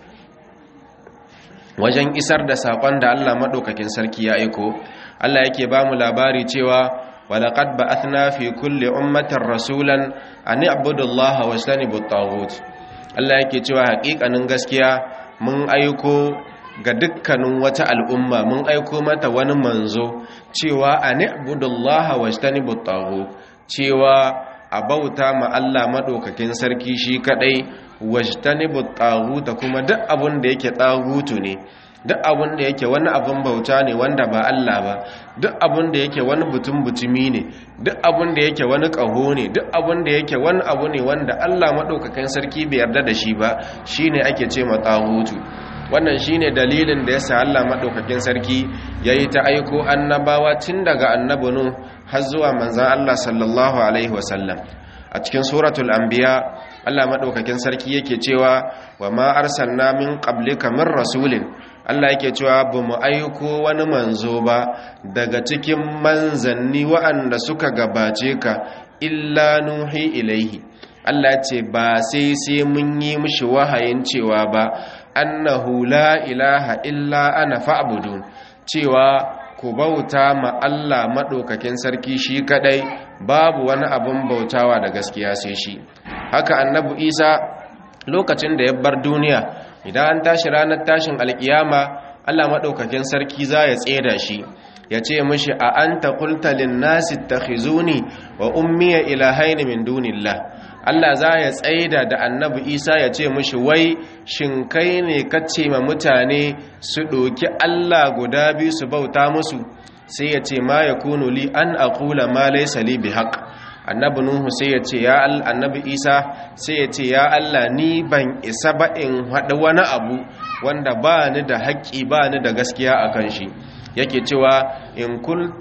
S1: wajen isar da sakon da Allah madaukakin sarki ya aiko Allah yake ba mu labari cewa ولقد بعثنا في كل أمة رسولا أن اعبدوا الله واجتنبوا الطاغوت Allah yake cewa haƙiƙanin gaskiya mun aiko ga dukkanin wata al'umma mun aiko mata wani manzo cewa a ni'budullaha wajtanibut taghut cewa a bauta ma Allah madaukakin sarki shi kadai wajtanibut taghut kuma duk abun da yake taghutu ne duk abun da yake wani abun bauta ne wanda ba Allah ba duk abun da yake wani butun butumi ne duk abun da yake wani ƙaho ne duk abun da yake wani abu ne wanda Allah maɗaukakin sarki bai yarda da shi ba shine ake ce ma tsahutu wannan shine dalilin da yasa Allah maɗaukakin sarki yayi ta aiko annabawa tun daga annabi Nuh har zuwa manzon Allah sallallahu alaihi wasallam a cikin suratul anbiya Allah maɗaukakin sarki yake cewa wa ma arsalna min qablika min rasulin Allah yake cewa ba mu aiko wani manzo ba daga cikin manzanni wa'anda suka gabace ka illa nuhi ilaihi Allah ce ba sai sai mun yi mishi wahayin cewa ba annahu la ilaha illa ana fa'budun cewa ku bauta ma Allah maɗaukakin sarki shi kadai babu wani abin bautawa da gaskiya sai shi haka annabi Isa lokacin da ya bar duniya idan an tashi ranar tashin alkiyama Allah maɗaukakin sarki za ya tseda shi ya ce mishi a an ta kultalin nasi ta khizuni wa ummiya ilahaini min dunillah Allah za ya tsaida da annabi isa ya ce mishi wai shin kai ne kace ma mutane su ɗoki Allah guda biyu su bauta musu sai ya ce ma ya kunu li an aqula ma laysa li bihaq annabi nuhu sai ya ce ya annabi isa sai ya ce ya allah ni ban isa ba in haɗa wani abu wanda ba ni da haƙƙi ba ni da gaskiya a kan shi yake cewa in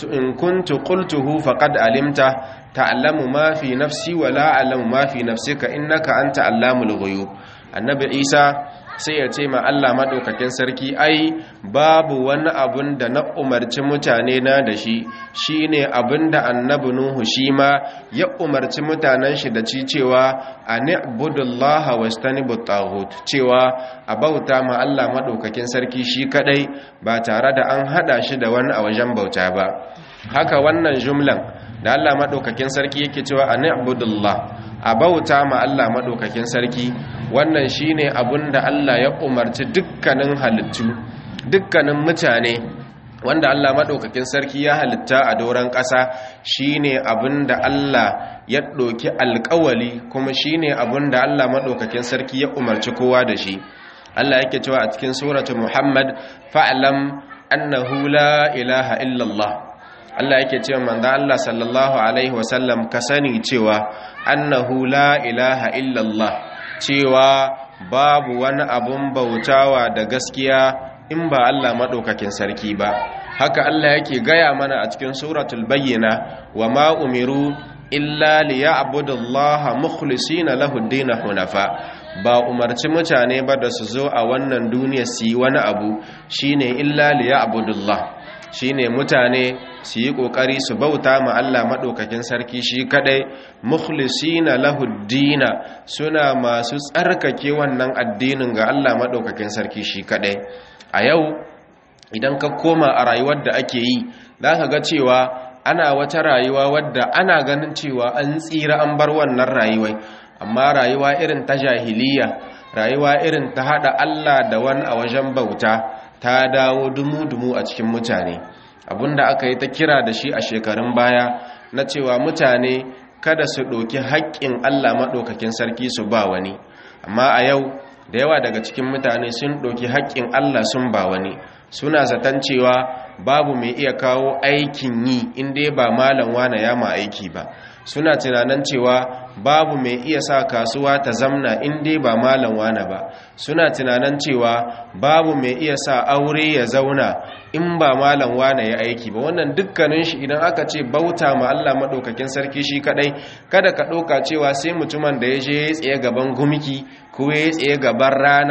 S1: kuntu qultuhu faqad alimta ta'lamu ma fi nafsi wa la a'lamu ma fi nafsika innaka anta allamul ghuyub annabi isa sai ya ce ma Allah maɗaukakin sarki ai babu wani abun da na umarci mutane na da shi shi ne abin da annabi Nuhu shi ma ya umarci mutanen shi da ci cewa a ni'budullaha wastanibu taghut cewa a bauta ma Allah maɗaukakin sarki shi kadai ba tare da an hada shi da wani a wajen bauta ba haka wannan jumlan da Allah maɗaukakin sarki yake cewa a ni'budullah a bauta ma Allah maɗaukakin sarki wannan shine abun da Allah ya umarci dukkanin halittu dukkanin mutane wanda Allah maɗaukakin sarki ya halitta a doron ƙasa shine abun da Allah ya ɗauki alƙawali kuma shine abun da Allah maɗaukakin sarki ya umarci kowa da shi Allah yake cewa a cikin suratu Muhammad fa'lam annahu la ilaha illallah Allah yake cewa manzo Allah sallallahu alaihi wasallam ka sani cewa annahu la ilaha illallah cewa babu wani abun bautawa da gaskiya in ba Allah madaukakin sarki ba haka Allah yake gaya mana a cikin suratul bayyina wa ma umiru illa liya'budullaha mukhlisina lahu ad-din hunafa ba umarci mutane ba da su zo a wannan duniya su yi wani abu shine illa liya'budullah shine mutane su yi kokari su bauta ma Allah madaukakin sarki shi kadai mukhlisina lahu dina suna masu tsarkake wannan addinin ga Allah madaukakin sarki shi kadai a yau idan ka koma a rayuwar da ake yi zaka ga cewa ana wata rayuwa wadda ana ganin cewa an tsira an bar wannan rayuwai amma rayuwa irin ta jahiliya rayuwa irin ta hada Allah da wani a wajen bauta ta dawo dumu-dumu a cikin mutane abinda aka yi ta kira da shi a shekarun baya na cewa mutane kada su ɗoki haƙƙin Allah maɗaukakin sarki su ba wani amma a yau da yawa daga cikin mutane sun ɗoki haƙƙin Allah sun ba wani suna zaton cewa babu mai iya kawo aikin yi inda ba malam wane ya ma aiki ba suna tunanin cewa babu mai iya sa kasuwa ta zamna inda ba malam wane ba suna tunanin cewa babu mai iya sa aure ya zauna in ba malam wane ya aiki ba wannan dukkanin shi idan aka ce bauta ma Allah madaukakin sarki shi kadai kada ka ɗauka cewa sai mutumin da ya je ya tsaye gaban gumiki ko ya tsaye gaban rana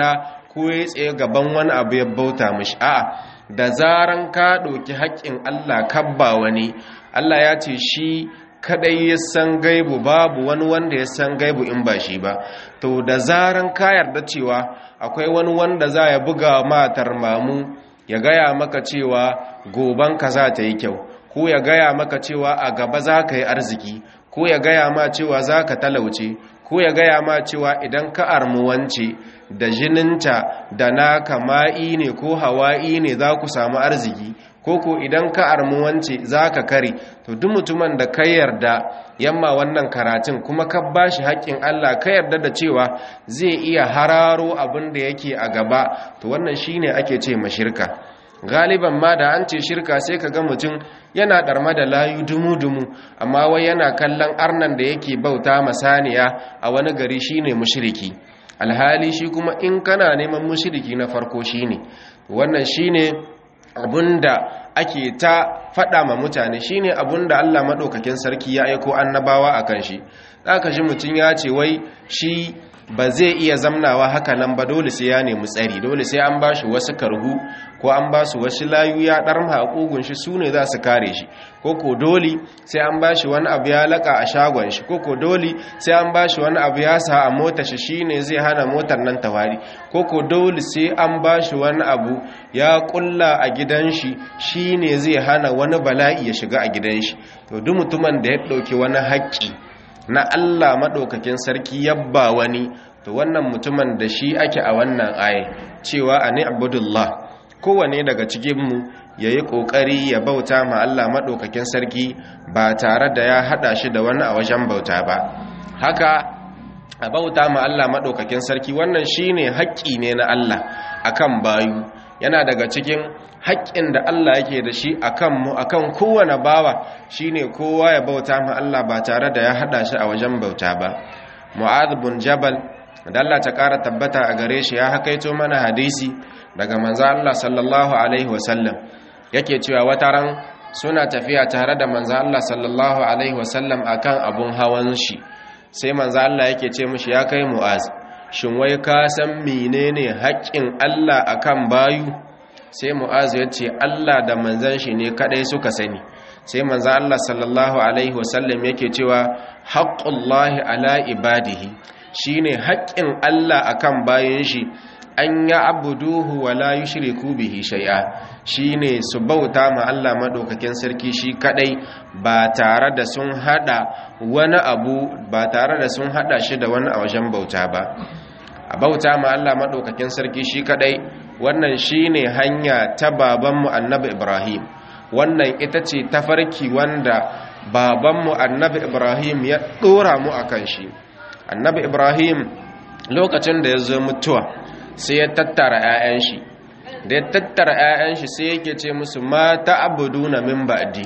S1: ko ya tsaye gaban wani abu ya bauta mishi a'a da zaran ka ɗauki haƙƙin Allah kabba wani Allah ya ce shi kadai ya san gaibu babu wani wanda ya san gaibu in ba shi ba to da zaran ka yarda cewa akwai wani wanda za ya buga matar mamu ya gaya maka cewa goban ka za ta yi kyau ko ya gaya maka cewa a gaba za ka yi arziki ko ya gaya ma cewa za ka talauce ko ya gaya ma cewa idan ka armuwance da jininta da naka ma'i ne ko hawa'i ne za ku samu arziki ko ko idan ka armuwance za ka kare to duk mutumin da ka yarda yamma wannan karatun kuma ka ba shi haƙƙin Allah ka yarda da cewa zai iya hararo abin da yake a gaba to wannan shine ake ce mashirka galiban ma da an ce shirka sai ka ga mutum yana ɗarma da layu dumu-dumu amma wai yana kallon arnan da yake bauta masaniya a wani gari shine mushriki alhali shi kuma in kana neman mushriki na farko shine wannan shine abunda ake ta faɗa ma mutane shine abunda Allah maɗaukakin sarki ya aiko annabawa akan shi zaka ji mutum ya ce wai shi ba zai iya zamnawa haka nan ba dole sai ya nemi tsari dole sai an bashi wasu karhu ko an ba su wasu layu ya ɗarma a ƙugun shi su ne za su kare shi ko ko dole sai an bashi wani abu ya laƙa a shagon shi ko ko dole sai an bashi wani abu ya sa a mota shi shi ne zai hana motar nan tawari ko ko dole sai an bashi wani abu ya ƙulla a gidan shi shi ne zai hana wani bala'i ya shiga a gidan shi to duk mutumin da ya ɗauki wani haƙƙi na Allah maɗaukakin sarki yabba wani to wannan mutumin da shi ake a wannan aye cewa a ni abudullah kowane daga cikinmu ya yi ƙoƙari ya bauta ma Allah maɗaukakin sarki ba tare da ya haɗa shi da wani a wajen bauta ba haka a bauta ma Allah maɗaukakin sarki wannan shi ne haƙƙi ne na Allah akan bayu yana daga cikin haƙƙin da Allah yake da shi a kanmu a kan kowane bawa shi ne kowa ya bauta ma Allah ba tare da ya haɗa shi a wajen bauta ba mu'adh bin jabal da Allah ta ƙara tabbata a gare shi ya hakaito mana hadisi daga manzo Allah sallallahu alaihi wasallam yake cewa wata ran suna tafiya tare da manzo Allah sallallahu alaihi wasallam akan abun hawan shi sai manzo Allah yake ce mishi ya kai mu'az shin wai ka san menene haƙƙin Allah akan bayu sai mu'az ya ce Allah da manzon shi ne kadai suka sani sai manzo Allah sallallahu alaihi wasallam yake cewa haqqullahi ala ibadihi shine haƙƙin Allah akan bayin shi an ya abuduhu wa la yushriku bihi shay'a shine su bauta ma Allah madaukakin sarki shi kadai ba tare da sun hada wani abu ba tare da sun hada shi da wani a wajen bauta ba a bauta ma Allah madaukakin sarki shi kadai wannan shine hanya ta babanmu annabi Ibrahim wannan ita ce tafarki wanda babanmu annabi Ibrahim ya dora mu akan shi annabi Ibrahim lokacin da ya zo mutuwa sai ya tattara 'ya'yan shi da ya tattara 'ya'yan shi sai yake ce musu ma ta'buduna min ba'di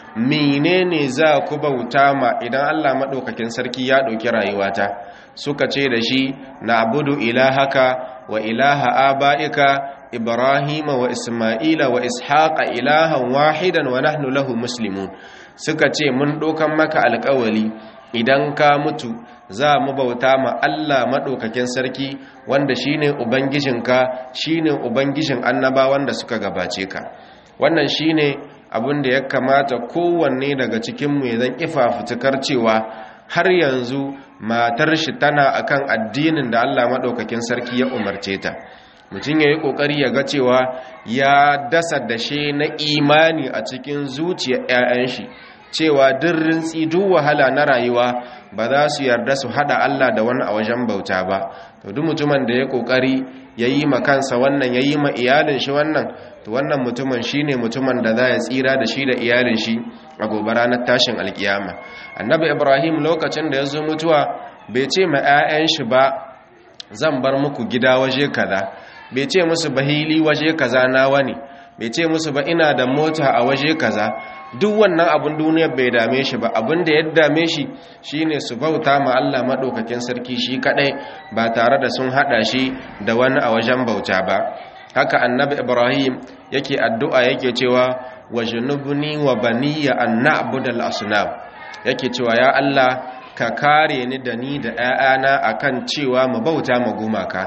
S1: menene za ku bauta ma idan Allah madaukakin sarki ya dauki rayuwata suka ce da shi na'budu ilahaka wa ilaha aba'ika ibrahima wa isma'ila wa ishaqa ilahan wahidan wa nahnu lahu muslimun suka ce mun dokan maka alƙawali idan ka mutu za mu bauta ma Allah maɗaukakin sarki wanda shine ubangijinka shine ubangijin annabawan da suka gabace ka wannan shine abin da ya kamata kowanne daga cikinmu ya zan fitukar cewa har yanzu matar shi tana akan addinin da Allah maɗaukakin sarki ya umarce ta mutum ya yi ƙoƙari ya ga cewa ya dasa dashe na imani a cikin zuciyar 'ya'yan shi cewa duk rintsi duk wahala na rayuwa ba za su yarda su hada Allah da wani a wajen bauta ba to duk mutumin da ya kokari yayi ma kansa wannan yayi ma iyalin shi wannan to wannan mutumin shine mutumin da za ya tsira da shi da iyalin shi a gobe ranar tashin alkiyama annabi ibrahim lokacin da ya zo mutuwa bai ce ma 'ya'yan shi ba zan bar muku gida waje kaza bai ce musu bahili waje kaza nawa ne bai ce musu ba ina da mota a waje kaza duk wannan abin duniyar bai dame shi ba abin da ya dame shi shine su bauta ma Allah madaukakin sarki shi kadai ba tare da sun hada shi da wani a wajen bauta ba haka annabi ibrahim yake addu'a yake cewa wajnubni wa baniya an na'budal asnam yake cewa ya Allah ka kare ni da ni da 'ya'yana akan cewa mu bauta ma gumaka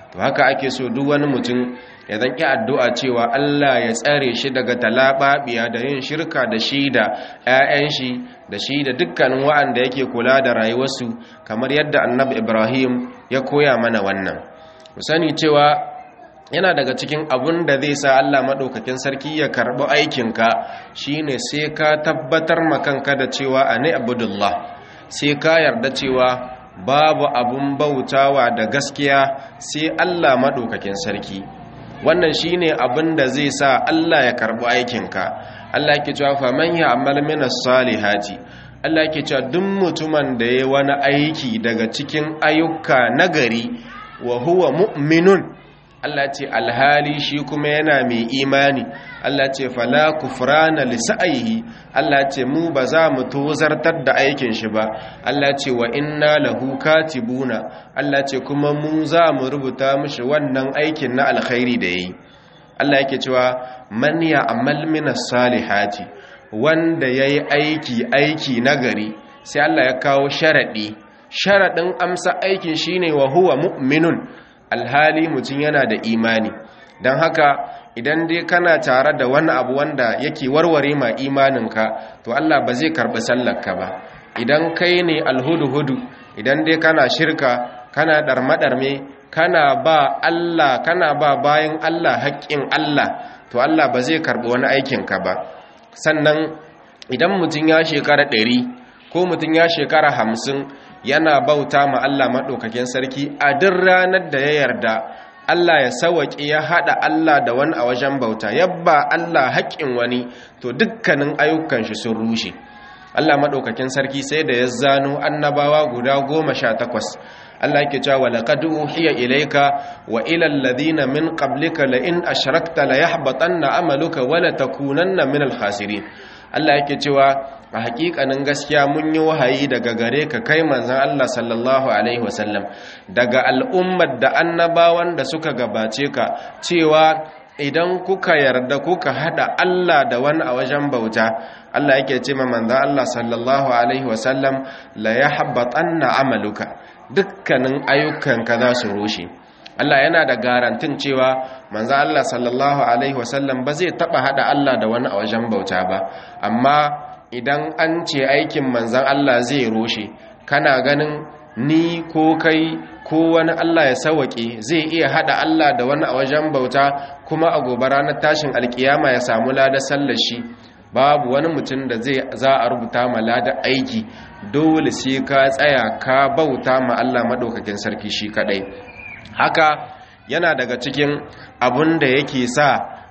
S1: to haka ake so duk wani mutum ya zanki addu'a cewa Allah ya tsare shi daga talababiya da yin shirka da shi da 'ya'yan shi da shi da dukkanin wa'anda yake kula da rayuwarsu kamar yadda annabi Ibrahim ya koya mana wannan mu sani cewa yana daga cikin abun da zai sa Allah maɗaukakin sarki ya karɓi aikinka shine sai ka tabbatar makanka da cewa ani abudullah sai ka yarda cewa babu abun bautawa da gaskiya sai Allah maɗaukakin sarki wannan shine abin da zai sa Allah ya karɓi aikinka Allah yake cewa fa man ya'mal min as-salihati Allah yake cewa duk mutumin da yayi wani aiki daga cikin ayyuka nagari wa huwa mu'minun Allah ce alhali shi kuma yana mai imani Allah ce fala kufrana li sa'ihi Allah ce mu ba za mu tozartar da aikin shi ba Allah ce wa inna lahu katibuna Allah ce kuma mu za mu rubuta mishi wannan aikin na alkhairi da yayi Allah yake cewa man ya'mal minas salihati wanda yayi aiki aiki nagari sai Allah ya kawo sharadi sharadin amsa aikin shine wa huwa mu'minun alhali mutum yana da imani don haka idan dai kana tare da wani abu wanda yake warware ma imaninka to Allah ba zai karɓi sallarka ba idan kai ne alhudu-hudu idan dai kana shirka kana ɗarme-ɗarme kana ba Allah kana ba bayan Allah haƙƙin Allah to Allah ba zai karɓi wani aikinka ba sannan idan mutum ya shekara ɗari ko mutum ya shekara hamsin yana bauta ma Allah maɗaukakin sarki a duk ranar da ya yarda Allah ya sawaƙi ya haɗa Allah da wani a wajen bauta yabba Allah haƙƙin wani to dukkanin ayyukan shi sun rushe Allah maɗaukakin sarki sai da ya zano annabawa guda goma sha takwas Allah yake cewa laqad uhiya ilayka wa ila alladhina min qablika la in ashrakta la yahbatanna amaluka wa la takunanna min al-khasirin Allah yake cewa a hakikanin gaskiya mun yi wahayi daga gare ka kai manzan Allah sallallahu alaihi wasallam daga al'ummar da annabawan da suka gabace ka cewa idan kuka yarda kuka hada Allah da wani a wajen bauta Allah yake ce ma manzan Allah sallallahu alaihi wasallam la yahbatanna amaluka dukkanin ayyukanka za su rushe Allah yana da garantin cewa manzo Allah sallallahu alaihi wasallam ba zai taba hada Allah da wani a wajen bauta ba amma idan an ce aikin manzon Allah zai roshe kana ganin ni ko kai ko wani Allah ya sawake zai iya hada Allah da wani a wajen bauta kuma a gobe ranar tashin alkiyama ya samu ladar sallar shi babu wani mutum da zai za a rubuta ma ladar aiki dole sai ka tsaya ka bauta ma Allah madaukakin sarki shi kadai haka yana daga cikin abun da yake sa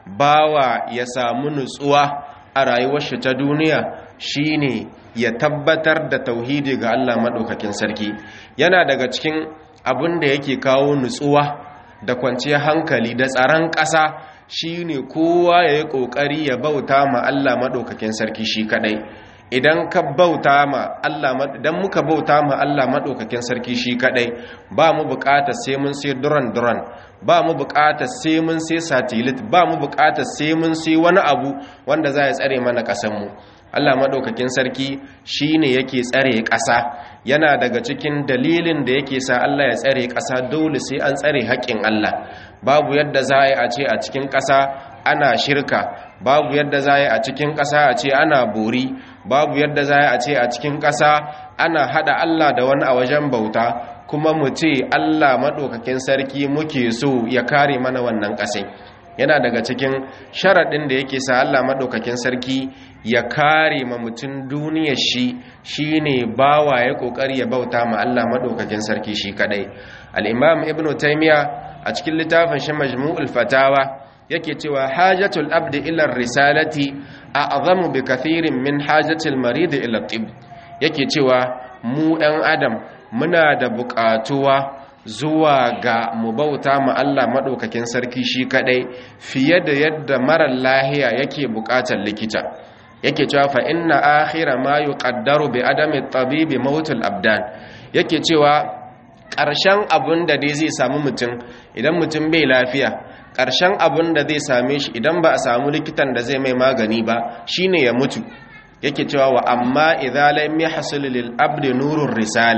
S1: bawa ya samu nutsuwa a rayuwar shi ta duniya shine ya tabbatar da tauhidi ga Allah madaukakin sarki yana daga cikin abun da yake kawo nutsuwa da kwanciyar hankali da tsaron ƙasa shine kowa ya yi ƙoƙari ya bauta ma Allah madaukakin sarki shi kadai idan ka bauta ma Allah idan muka bauta ma Allah madaukakin sarki shi kadai ba mu buƙatar sai mun sai duran duran ba mu buƙatar sai mun sai satellite ba mu buƙatar sai mun sai wani abu wanda za ya tsare mana ƙasar mu Allah madaukakin sarki shine yake tsare ƙasa yana daga cikin dalilin da yake sa Allah ya tsare ƙasa dole sai an tsare haƙƙin Allah babu yadda za a ce a cikin ƙasa ana shirka babu yadda za a cikin ƙasa a ce ana bori babu yadda za a ce a cikin ƙasa ana hada Allah da wani a wajen bauta kuma mu ce Allah maɗaukakin sarki muke so ya kare mana wannan ƙasai yana daga cikin sharaɗin da yake sa Allah maɗaukakin sarki ya kare ma mutum duniyar shi shine bawa ya ƙoƙari ya bauta ma Allah maɗaukakin sarki shi kaɗai al-imam ibnu taymiya a cikin littafin shi majmu'ul fatawa yake cewa hajatul abdi ila risalati a'zamu bi kathirin min hajatil marid ila tib yake cewa mu ɗan adam muna da buƙatuwa zuwa ga mu bauta ma Allah madaukakin sarki shi kadai fiye da yadda marar lahiya yake buƙatar likita yake cewa fa inna akhira ma yuqaddaru bi adami tabibi mautul abdan yake cewa ƙarshen abun da dai zai samu mutum idan mutum bai lafiya ƙarshen abun da zai same shi idan ba a samu likitan da zai mai magani ba shine ya mutu yake cewa wa amma idza lam yahsul lil abdi nurur risala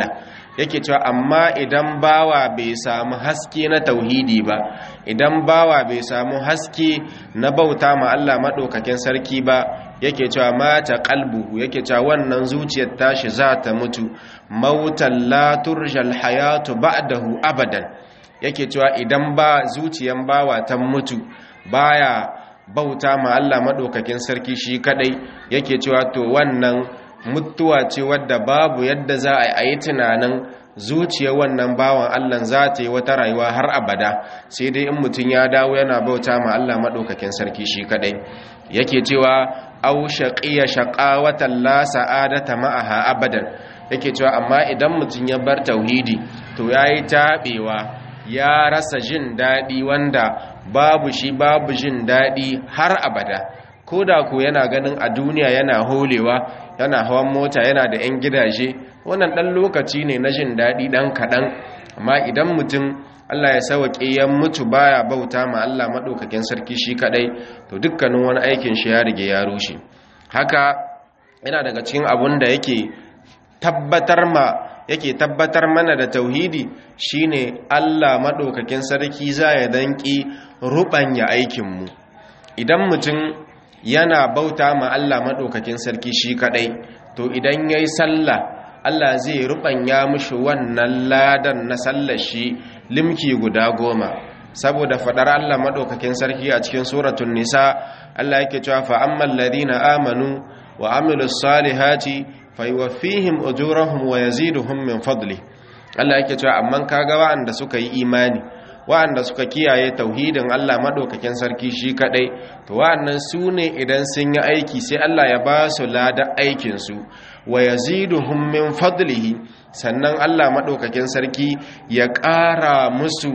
S1: yake cewa amma idan bawa bai samu haske na tauhidi ba idan bawa bai samu haske na bauta ma Allah madaukakin sarki ba yake cewa mata qalbu yake cewa wannan zuciyar tashi za ta mutu mautan la turjal hayatu ba'dahu abadan yake cewa idan ba zuciyan bawa ta mutu baya bauta ma Allah madaukakin sarki shi kadai yake cewa to wannan mutuwa ce wadda babu yadda za a yi tunanin zuciyar wannan bawan Allah za ta yi wata rayuwa har abada sai dai in mutum ya dawo yana bauta ma Allah madaukakin sarki shi kadai yake cewa au shaqiya shaqawatan la sa'adata ma'aha abadan yake cewa amma idan mutum ya bar tauhidi to yayi tabewa ya rasa jin dadi wanda babu shi babu jin dadi har abada koda ko yana ganin a duniya yana holewa yana hawan mota yana da 'yan gidaje wannan ɗan lokaci ne na jin daɗi ɗan kaɗan amma idan mutum Allah ya sauƙe ya mutu baya bauta ma Allah maɗaukakin sarki shi kaɗai to dukkanin wani aikin shi ya rige ya rushe haka yana daga cikin abun da yake tabbatar ma yake tabbatar mana da tauhidi shine Allah maɗaukakin sarki za ya danƙi ruɓanya aikinmu idan mutum yana bauta ma Allah maɗaukakin sarki shi kaɗai to idan ya yi sallah Allah zai ruɓanya mushi wannan ladan na sallar shi limki guda goma saboda faɗar Allah maɗaukakin sarki a cikin suratun nisa Allah yake cewa fa'amman ladina amanu wa amilu salihati faiwafihim ujurahum wa yaziduhum min fadli Allah yake cewa amman kaga wa'anda suka yi imani wa'anda suka kiyaye tauhidin Allah madaukakin sarki shi kadai to wa'annan su ne idan sun yi aiki sai Allah ya ba su lada aikin su wa yaziduhum min fadlihi sannan Allah madaukakin sarki ya ƙara musu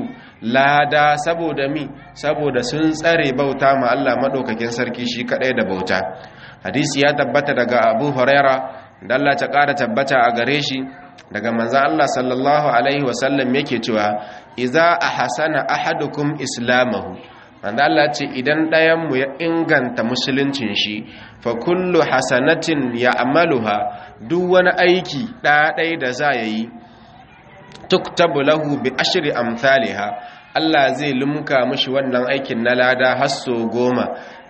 S1: lada saboda mi saboda sun tsare bauta ma Allah madaukakin sarki shi kadai da bauta hadisi ya tabbata daga Abu Huraira da Allah ta ƙara tabbata a gare shi daga manzan Allah sallallahu Alaihi wasallam yake cewa iza a hasana ahadukum islamahu wanda Allah ce idan ɗayanmu ya inganta musuluncin shi fa kullu hasanatin ya amaluha duk wani aiki ɗaɗai da za ya yi tuktabu lahu bi ashri amthaliha Allah zai lumka mishi wannan aikin na lada hasso goma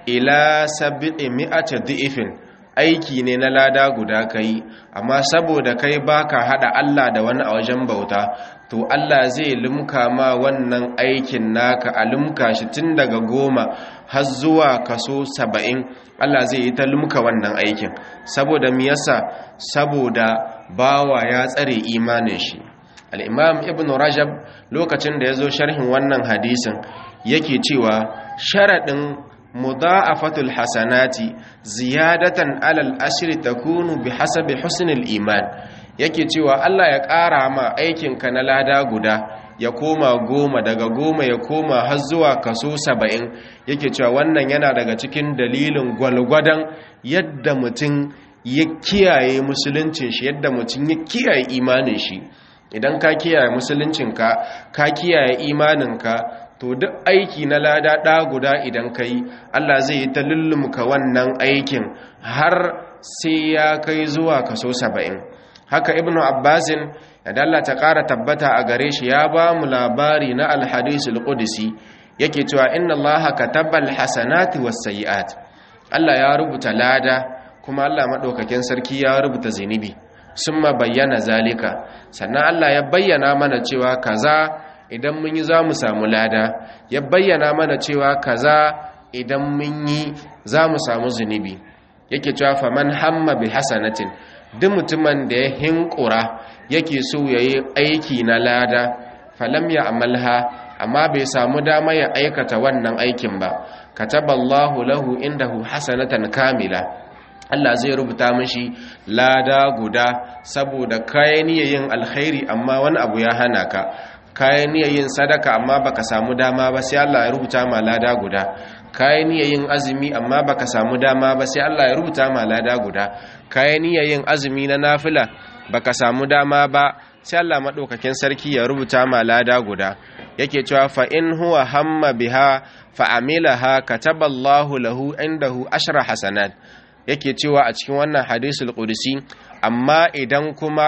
S1: ila sab'i mi'ati dhi'fin aiki ne na lada guda kai amma saboda kai baka hada Allah da wani a wajen bauta to Allah zai limka ma wannan aikin naka a limka shi tun daga goma har zuwa kaso saba'in Allah zai yi ta limka wannan aikin saboda mi yasa saboda bawa ya tsare imanin shi al-imam ibn rajab lokacin da ya zo sharhin wannan hadisin yake cewa sharaɗin mudha'afatul hasanati ziyadatan alal ashri takunu bihasabi husnil iman yake cewa Allah ya ƙara ma aikinka na lada guda ya koma goma daga goma ya koma har zuwa kaso saba'in yake cewa wannan yana daga cikin dalilin gwalgwadon yadda mutum ya kiyaye musuluncin shi yadda mutum ya kiyaye imanin shi idan ka kiyaye musuluncinka ka kiyaye imaninka to duk aiki na lada ɗa guda idan ka yi allah zai yi ta lullumka wannan aikin har sai ya kai zuwa kaso saba'in haka ibnu abbasin da allah ta ƙara tabbata a gare shi ya ba mu labari na alhadisul qudsi yake cewa inna allaha kataba alhasanati wassayi'at allah ya rubuta lada kuma allah maɗaukakin sarki ya rubuta zinubi sun ma bayyana zalika sannan allah ya bayyana mana cewa kaza idan mun yi za mu samu lada ya bayyana mana cewa kaza idan mun yi za mu samu zunubi yake cewa faman hamma bi hasanatin duk mutumin da ya hinkura yake so ya yi aiki na lada falam ya amalha amma bai samu dama ya aikata wannan aikin ba kataballahu lahu indahu hasanatan kamila Allah zai rubuta mashi lada guda saboda kayan yin alkhairi amma wani abu ya hana ka kayan yin sadaka amma baka samu dama ba sai Allah ya rubuta ma lada guda kayan yin azumi amma baka samu dama ba sai Allah ya rubuta ma lada guda kayan yin azumi na nafila baka samu dama ba sai Allah madaukakin sarki ya rubuta ma lada guda yake cewa fa in huwa hamma biha fa amilaha kataballahu lahu indahu ashra hasanat yake cewa a cikin wannan hadisul qudsi amma idan kuma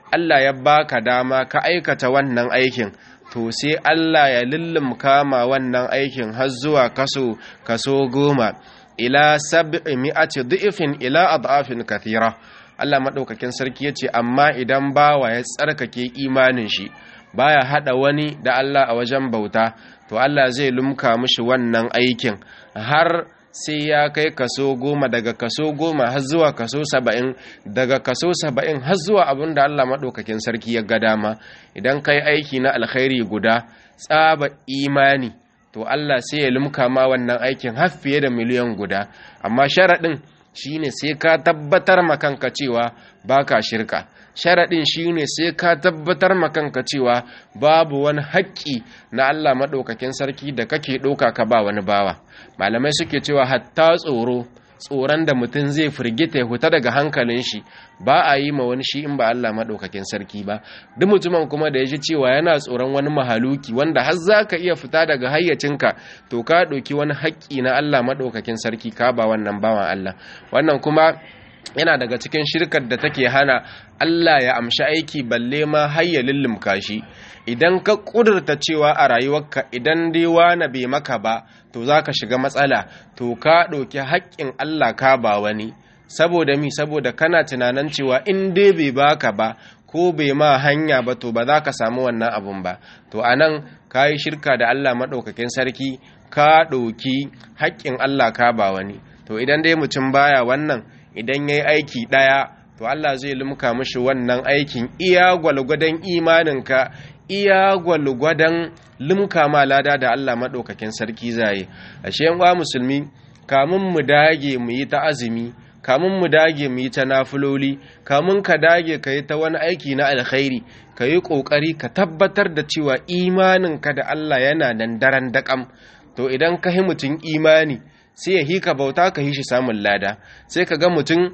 S1: Allah ya baka dama ka aikata wannan aikin to sai Allah ya lullumka ma wannan aikin har zuwa kaso kaso goma ila sab'i mi'ati dhi'fin ila adafin kathira Allah madaukakin sarki yace amma idan bawa ya tsarkake imanin shi baya hada wani da Allah a wajen bauta to Allah zai lumka mishi wannan aikin har sai ya kai kaso goma daga kaso goma har zuwa kaso saba'in daga kaso saba'in har zuwa abin da Allah maɗaukakin sarki ya ga dama idan kai aiki na alkhairi guda tsaba imani to Allah sai ya lumka ma wannan aikin har fiye da miliyan guda amma sharaɗin shine sai ka tabbatar makanka cewa baka shirka sharaɗin shine sai ka tabbatar makanka cewa babu wani haƙƙi na Allah maɗaukakin sarki da kake ɗauka ka ba wani bawa malamai suke cewa hatta tsoro tsoron da mutum zai firgita ya huta daga hankalin shi ba a yi ma wani shi in ba Allah maɗaukakin sarki ba duk mutumin kuma da ya ji cewa yana tsoron wani mahaluki wanda har za ka iya fita daga hayyacinka to ka ɗauki wani haƙƙi na Allah maɗaukakin sarki ka ba wannan bawan Allah wannan kuma yana daga cikin shirkar da take hana Allah ya amshi aiki balle ma har ya lullumka shi idan ka kudurta cewa a rayuwarka idan dai wani bai maka ba to za ka shiga matsala to ka ɗauki haƙƙin Allah ka ba wani saboda mi saboda kana tunanin cewa in dai bai baka ba ko bai ma hanya ba to ba za ka samu wannan abun ba to anan ka yi shirka da Allah maɗaukakin sarki ka ɗauki haƙƙin Allah ka ba wani to idan dai mutum baya wannan idan ya yi aiki ɗaya to Allah zai lumka mashi wannan aikin iya gwalgwadon imaninka iya gwalgwadon lumka ma lada da Allah maɗaukakin sarki zai ashe yan musulmi kamun mu dage mu yi ta azumi kamun mu dage mu yi ta nafiloli kamun ka dage ka yi ta wani aiki na alkhairi ka yi ƙoƙari ka tabbatar da cewa imaninka da Allah yana nan daren daƙam to idan ka yi mutum imani sai ya hika bauta ka yi shi samun lada sai ka ga mutum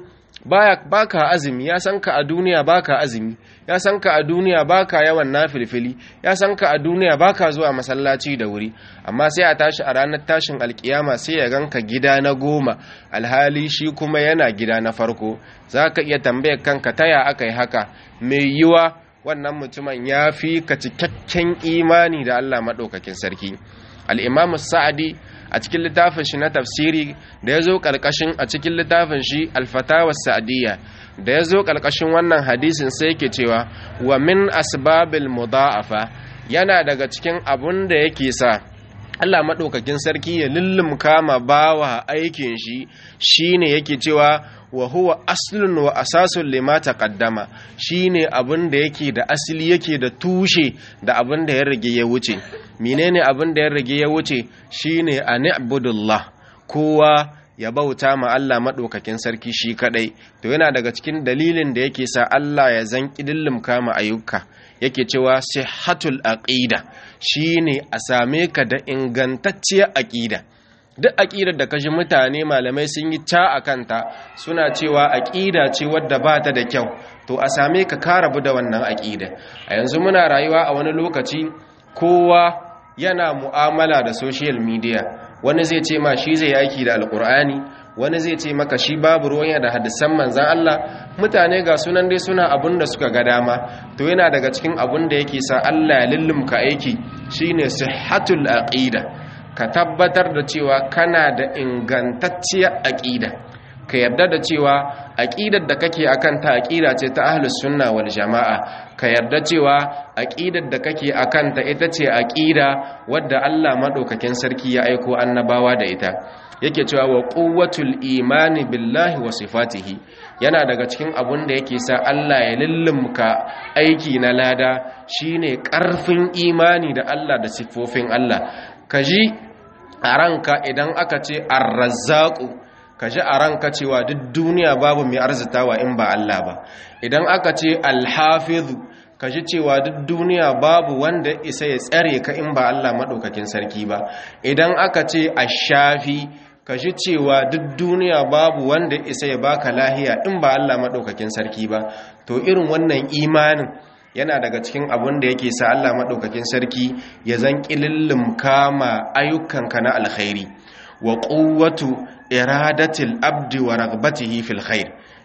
S1: baka azumi ya san ka a duniya baka azumi ya san ka a duniya baka yawan nafilfili ya san ka a duniya baka zuwa masallaci da wuri amma sai a tashi a ranar tashin alkiyama sai ya ganka gida na goma alhali shi kuma yana gida na farko za ka iya tambayar kanka taya aka yi haka mai yiwa wannan mutumin ya fi ka cikakken imani da allah maɗaukakin sarki al'imamu sa'adi a cikin littafin shi na tafsiri da ya zo ƙarƙashin a cikin littafin shi alfatawa sa'adiyya da ya zo ƙarƙashin wannan hadisin sai yake cewa wa min asbabil mudha'afa yana daga cikin abun da yake sa Allah maɗaukakin sarki ya lullumka ma bawa aikin shi shine yake cewa wa huwa aslun wa asasun lima taqaddama shine abin da yake da asili yake da tushe da abin da ya rage ya wuce menene abin da ya rage ya wuce shine an'budullah kowa ya bauta ma Allah maɗaukakin sarki shi kadai to yana daga cikin dalilin da yake sa Allah ya zanki dillumka ma ayyuka yake cewa sihhatul aqida shine a same ka da ingantacciyar aqida duk aƙidar da kashi mutane malamai sun yi ca a kanta suna cewa aƙida ce wadda ba ta da kyau to a same ka ka rabu da wannan aƙida a yanzu muna rayuwa a wani lokaci kowa yana mu'amala da social media wani zai ce ma shi zai aiki da alƙur'ani wani zai ce maka shi babu ruwan da hadisan manzan Allah mutane ga sunan dai suna abun da suka ga dama to yana daga cikin abun da yake sa Allah ya lullumka aiki shine sihhatul aqida ka tabbatar da cewa kana da ingantacciyar aƙida ka yarda da cewa aƙidar da kake akan ta aƙida ce ta ahlus sunna wal jama'a ka yarda cewa aƙidar da kake akan ta ita ce aƙida wadda Allah madaukakin sarki ya aiko annabawa da ita yake cewa wa quwwatul imani billahi wa sifatihi yana daga cikin abun da yake sa Allah ya lullumka aiki na lada shine ƙarfin imani da Allah da siffofin Allah kaji a ranka idan aka ce arrazzaku ka ji a ranka cewa duk duniya babu mai arzitawa in ba Allah ba idan aka ce alhafizu ka ji cewa duk duniya babu wanda isa ya tsare ka in ba Allah maɗaukakin sarki ba idan aka ce ashafi ka ji cewa duk duniya babu wanda isa ya baka lahiya in ba Allah maɗaukakin sarki ba to irin wannan imanin yana daga cikin abin da yake sa Allah maɗaukakin sarki ya zan ƙilillin kama ayyukanka na alkhairi wa ƙuwatu iradatil abdi wa ragbatihi fil khair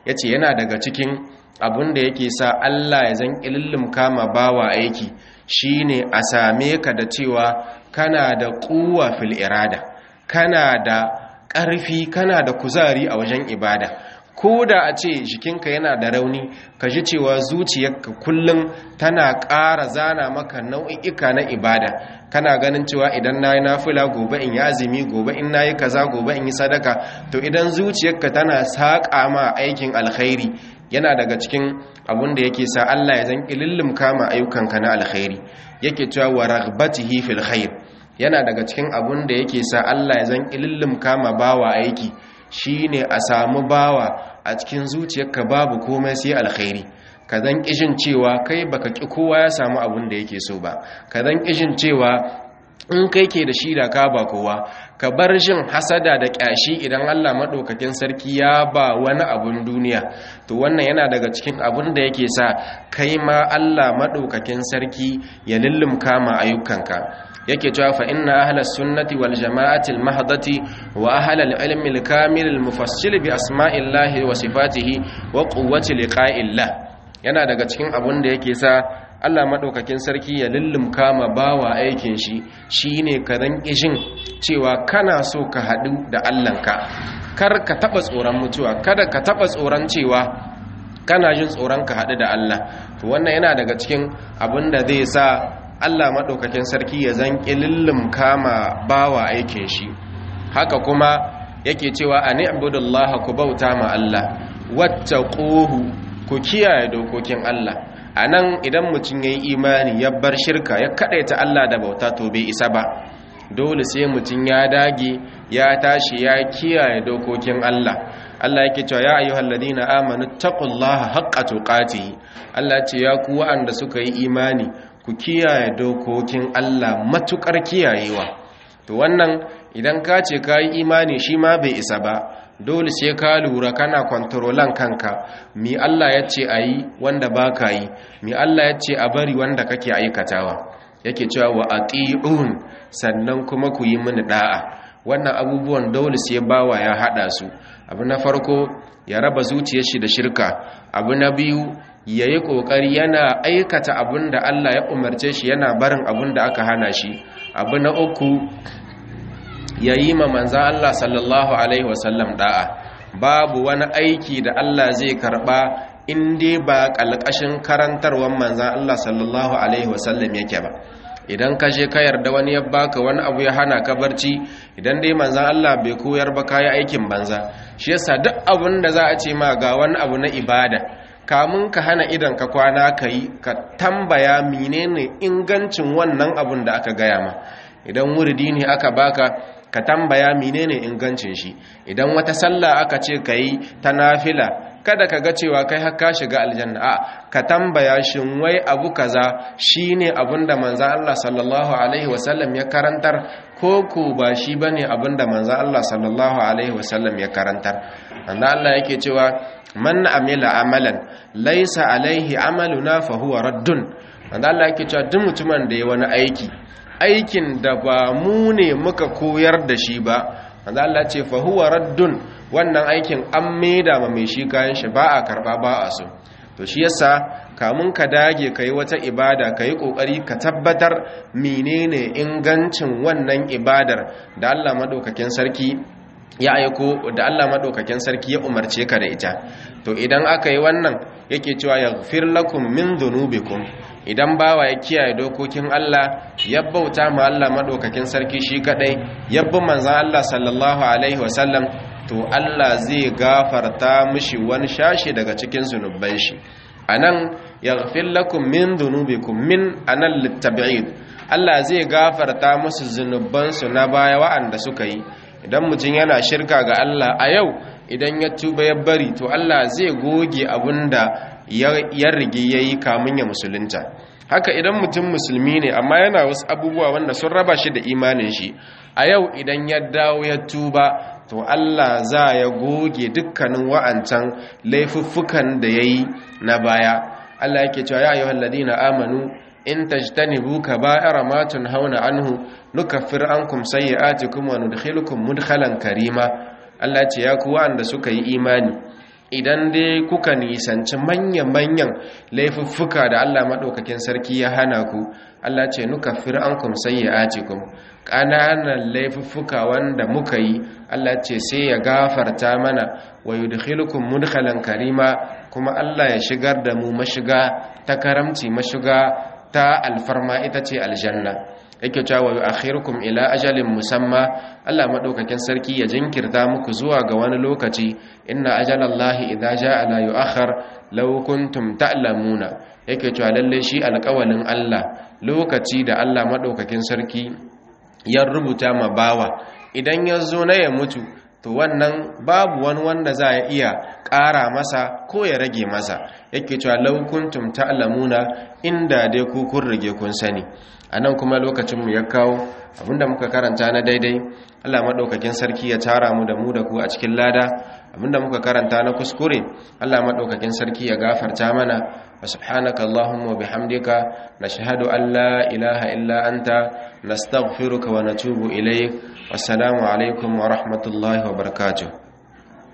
S1: yace yana daga cikin abun da yake sa Allah ya zan ilillim kama bawa aiki shine a same ka da cewa kana da kuwa fil irada kana da ƙarfi kana da kuzari a wajen ibada ko da a ce jikinka yana da rauni ka ji cewa zuciyarka kullum tana ƙara zana maka nau'i'ika na ibada kana ganin cewa idan na yi nafila gobe in yi azumi gobe in na yi kaza gobe in yi sadaka to idan zuciyarka tana saƙa ma aikin alkhairi yana daga cikin abun da yake sa Allah ya zan ilillim kama ayyukanka na alkhairi yake cewa wa raghbatihi fil khair yana daga cikin abun da yake sa Allah ya zan ilillim kama bawa aiki shine a samu bawa a cikin zuciyarka babu komai sai alkhairi ka zan kishin cewa kai baka ki kowa ya samu abun da yake so ba ka zan kishin cewa in kai ke da shi da ka ba kowa ka bar jin hasada da kyashi idan Allah madaukakin sarki ya ba wani abun duniya to wannan yana daga cikin abun da yake sa kai ma Allah madaukakin sarki ya lullumka ma ayyukanka yake cewa fa inna ahlus sunnati wal jama'ati al mahdati wa ahlul ilmi al kamil al mufassil bi asma'illahi wa sifatihi wa quwwati liqa'illah yana daga cikin abun da yake sa Allah madaukakin sarki ya lullumka ma bawa aikin shi shine ka dan kishin cewa kana so ka hadu da Allahnka kar ka taba tsoron mutuwa kada ka taba tsoron cewa kana jin tsoron ka hadu da Allah to wannan yana daga cikin abun da zai sa Allah maɗaukakin sarki ya zan ƙilillin kama bawa aikin shi haka kuma yake cewa a ni'budullaha ku bauta ma Allah wacce ƙohu ku kiyaye dokokin Allah a nan idan mutum ya yi imani ya bar shirka ya kaɗaita Allah da bauta to bai isa ba dole sai mutum ya dage ya tashi ya kiyaye dokokin Allah Allah yake cewa ya ayyuhal ladina amanu taqullaha haqqa tuqatihi Allah ce ya ku wa'anda suka yi imani ku kiyaye dokokin Allah matukar kiyayewa to wannan idan ka ce ka yi imani shi ma bai isa ba dole sai ka lura kana kwantarolan kanka mi Allah ya ce a yi wanda ba ka yi mi Allah ya ce a bari wanda kake aikatawa yake cewa wa ati'un sannan kuma ku yi mini da'a wannan abubuwan dole sai bawa ya hada su abu na farko ya raba zuciyar shi da shirka abu na biyu ya yi ƙoƙari yana aikata abin da Allah ya umarce shi yana barin abin da aka hana shi abu na uku ya yi ma manzan Allah sallallahu Alaihi wasallam da'a babu wani aiki da Allah zai karɓa inda ba ƙalƙashin karantarwar manzan Allah sallallahu Alaihi wasallam yake ba idan ka je ka yarda wani ya baka wani abu ya hana ka barci idan dai manzan Allah bai koyar ba kayi aikin banza shi yasa duk abin da za a ce ma ga wani abu na ibada kamun ka hana idan ka kwana ka yi ka tambaya menene ingancin wannan abun da aka gaya ma idan wurdi ne aka baka ka tambaya menene ingancin shi idan wata sallah aka ce ka yi ta nafila kada ka ga cewa kai har ka shiga aljanna a ka tambaya shin wai abu kaza shine abun da manzon Allah sallallahu alaihi wasallam ya karantar ko ko ba shi bane abun da manzon Allah sallallahu alaihi wasallam ya karantar manzon Allah yake cewa man amila amalan laisa alaihi amaluna fa huwa raddun wanda Allah yake cewa duk mutumin da ya wani aiki aikin da ba mu ne muka koyar da shi ba wanda Allah ce fa huwa raddun wannan aikin an maida ma mai shi kayan shi ba a karba ba a so to shi yasa kamun ka dage kai wata ibada kai kokari ka tabbatar menene ingancin wannan ibadar da Allah madaukakin sarki ya aiko da Allah madaukakin sarki ya umarce ka da ita to idan aka yi wannan yake cewa yaghfir lakum min dhunubikum idan bawa ya kiyaye dokokin Allah ya bauta ma Allah madaukakin sarki shi kadai yabbi manzon Allah sallallahu alaihi wasallam to Allah zai gafarta mishi wani shashi daga cikin zunuban shi anan yaghfir lakum min dhunubikum min anan litab'id Allah zai gafarta musu zunubansu na baya wa'anda suka yi idan mutum yana shirka ga Allah a yau idan ya tuba ya bari to Allah zai goge abinda ya rige ya yi kamun ya musulunta haka idan mutum musulmi ne amma yana wasu abubuwa wanda sun raba shi da imanin shi a yau idan ya dawo ya tuba to Allah za ya goge dukkanin wa'ancan laifuffukan da ya yi na baya Allah yake cewa ya ayyuhal ladina amanu in tajtanibu kaba'ira ma tunhauna anhu nukaffir ankum sayyi'atikum wa nudkhilukum mudkhalan karima Allah ce ya ku wanda suka yi imani idan dai kuka nisanci manyan-manyan laifuffuka da Allah maɗaukakin sarki ya hana ku Allah ce nuka fir'ankum sayyi'atikum ƙananan laifuffuka wanda muka yi Allah ce sai ya gafarta mana wa yudkhilukum mudkhalan karima kuma Allah ya shigar da mu mashiga ta karamci mashiga ta alfarma ita ce aljanna yake cewa wa akhirukum ila ajalin musamma Allah madaukakin sarki ya jinkirta muku zuwa ga wani lokaci inna ajalallahi idza jaa la yu'akhkhar law kuntum ta'lamuna yake cewa lalle shi alƙawalin Allah lokaci da Allah madaukakin sarki ya rubuta ma bawa idan ya zo na ya mutu to wannan babu wani wanda za ya iya ƙara masa ko ya rage masa yake cewa law kuntum ta'lamuna inda dai ku kun rage kun sani a nan kuma lokacinmu ya kawo abinda muka karanta na daidai allah maɗaukakin sarki ya tara mu da mu da ku a cikin lada abinda muka karanta na kuskure allah maɗaukakin sarki ya gafarta mana wa subhanaka allahumma bihamdika nashhadu an la ilaha illa anta nastaghfiruka wa natubu ilayk wassalamu alaikum wa rahmatullahi wa barakatuh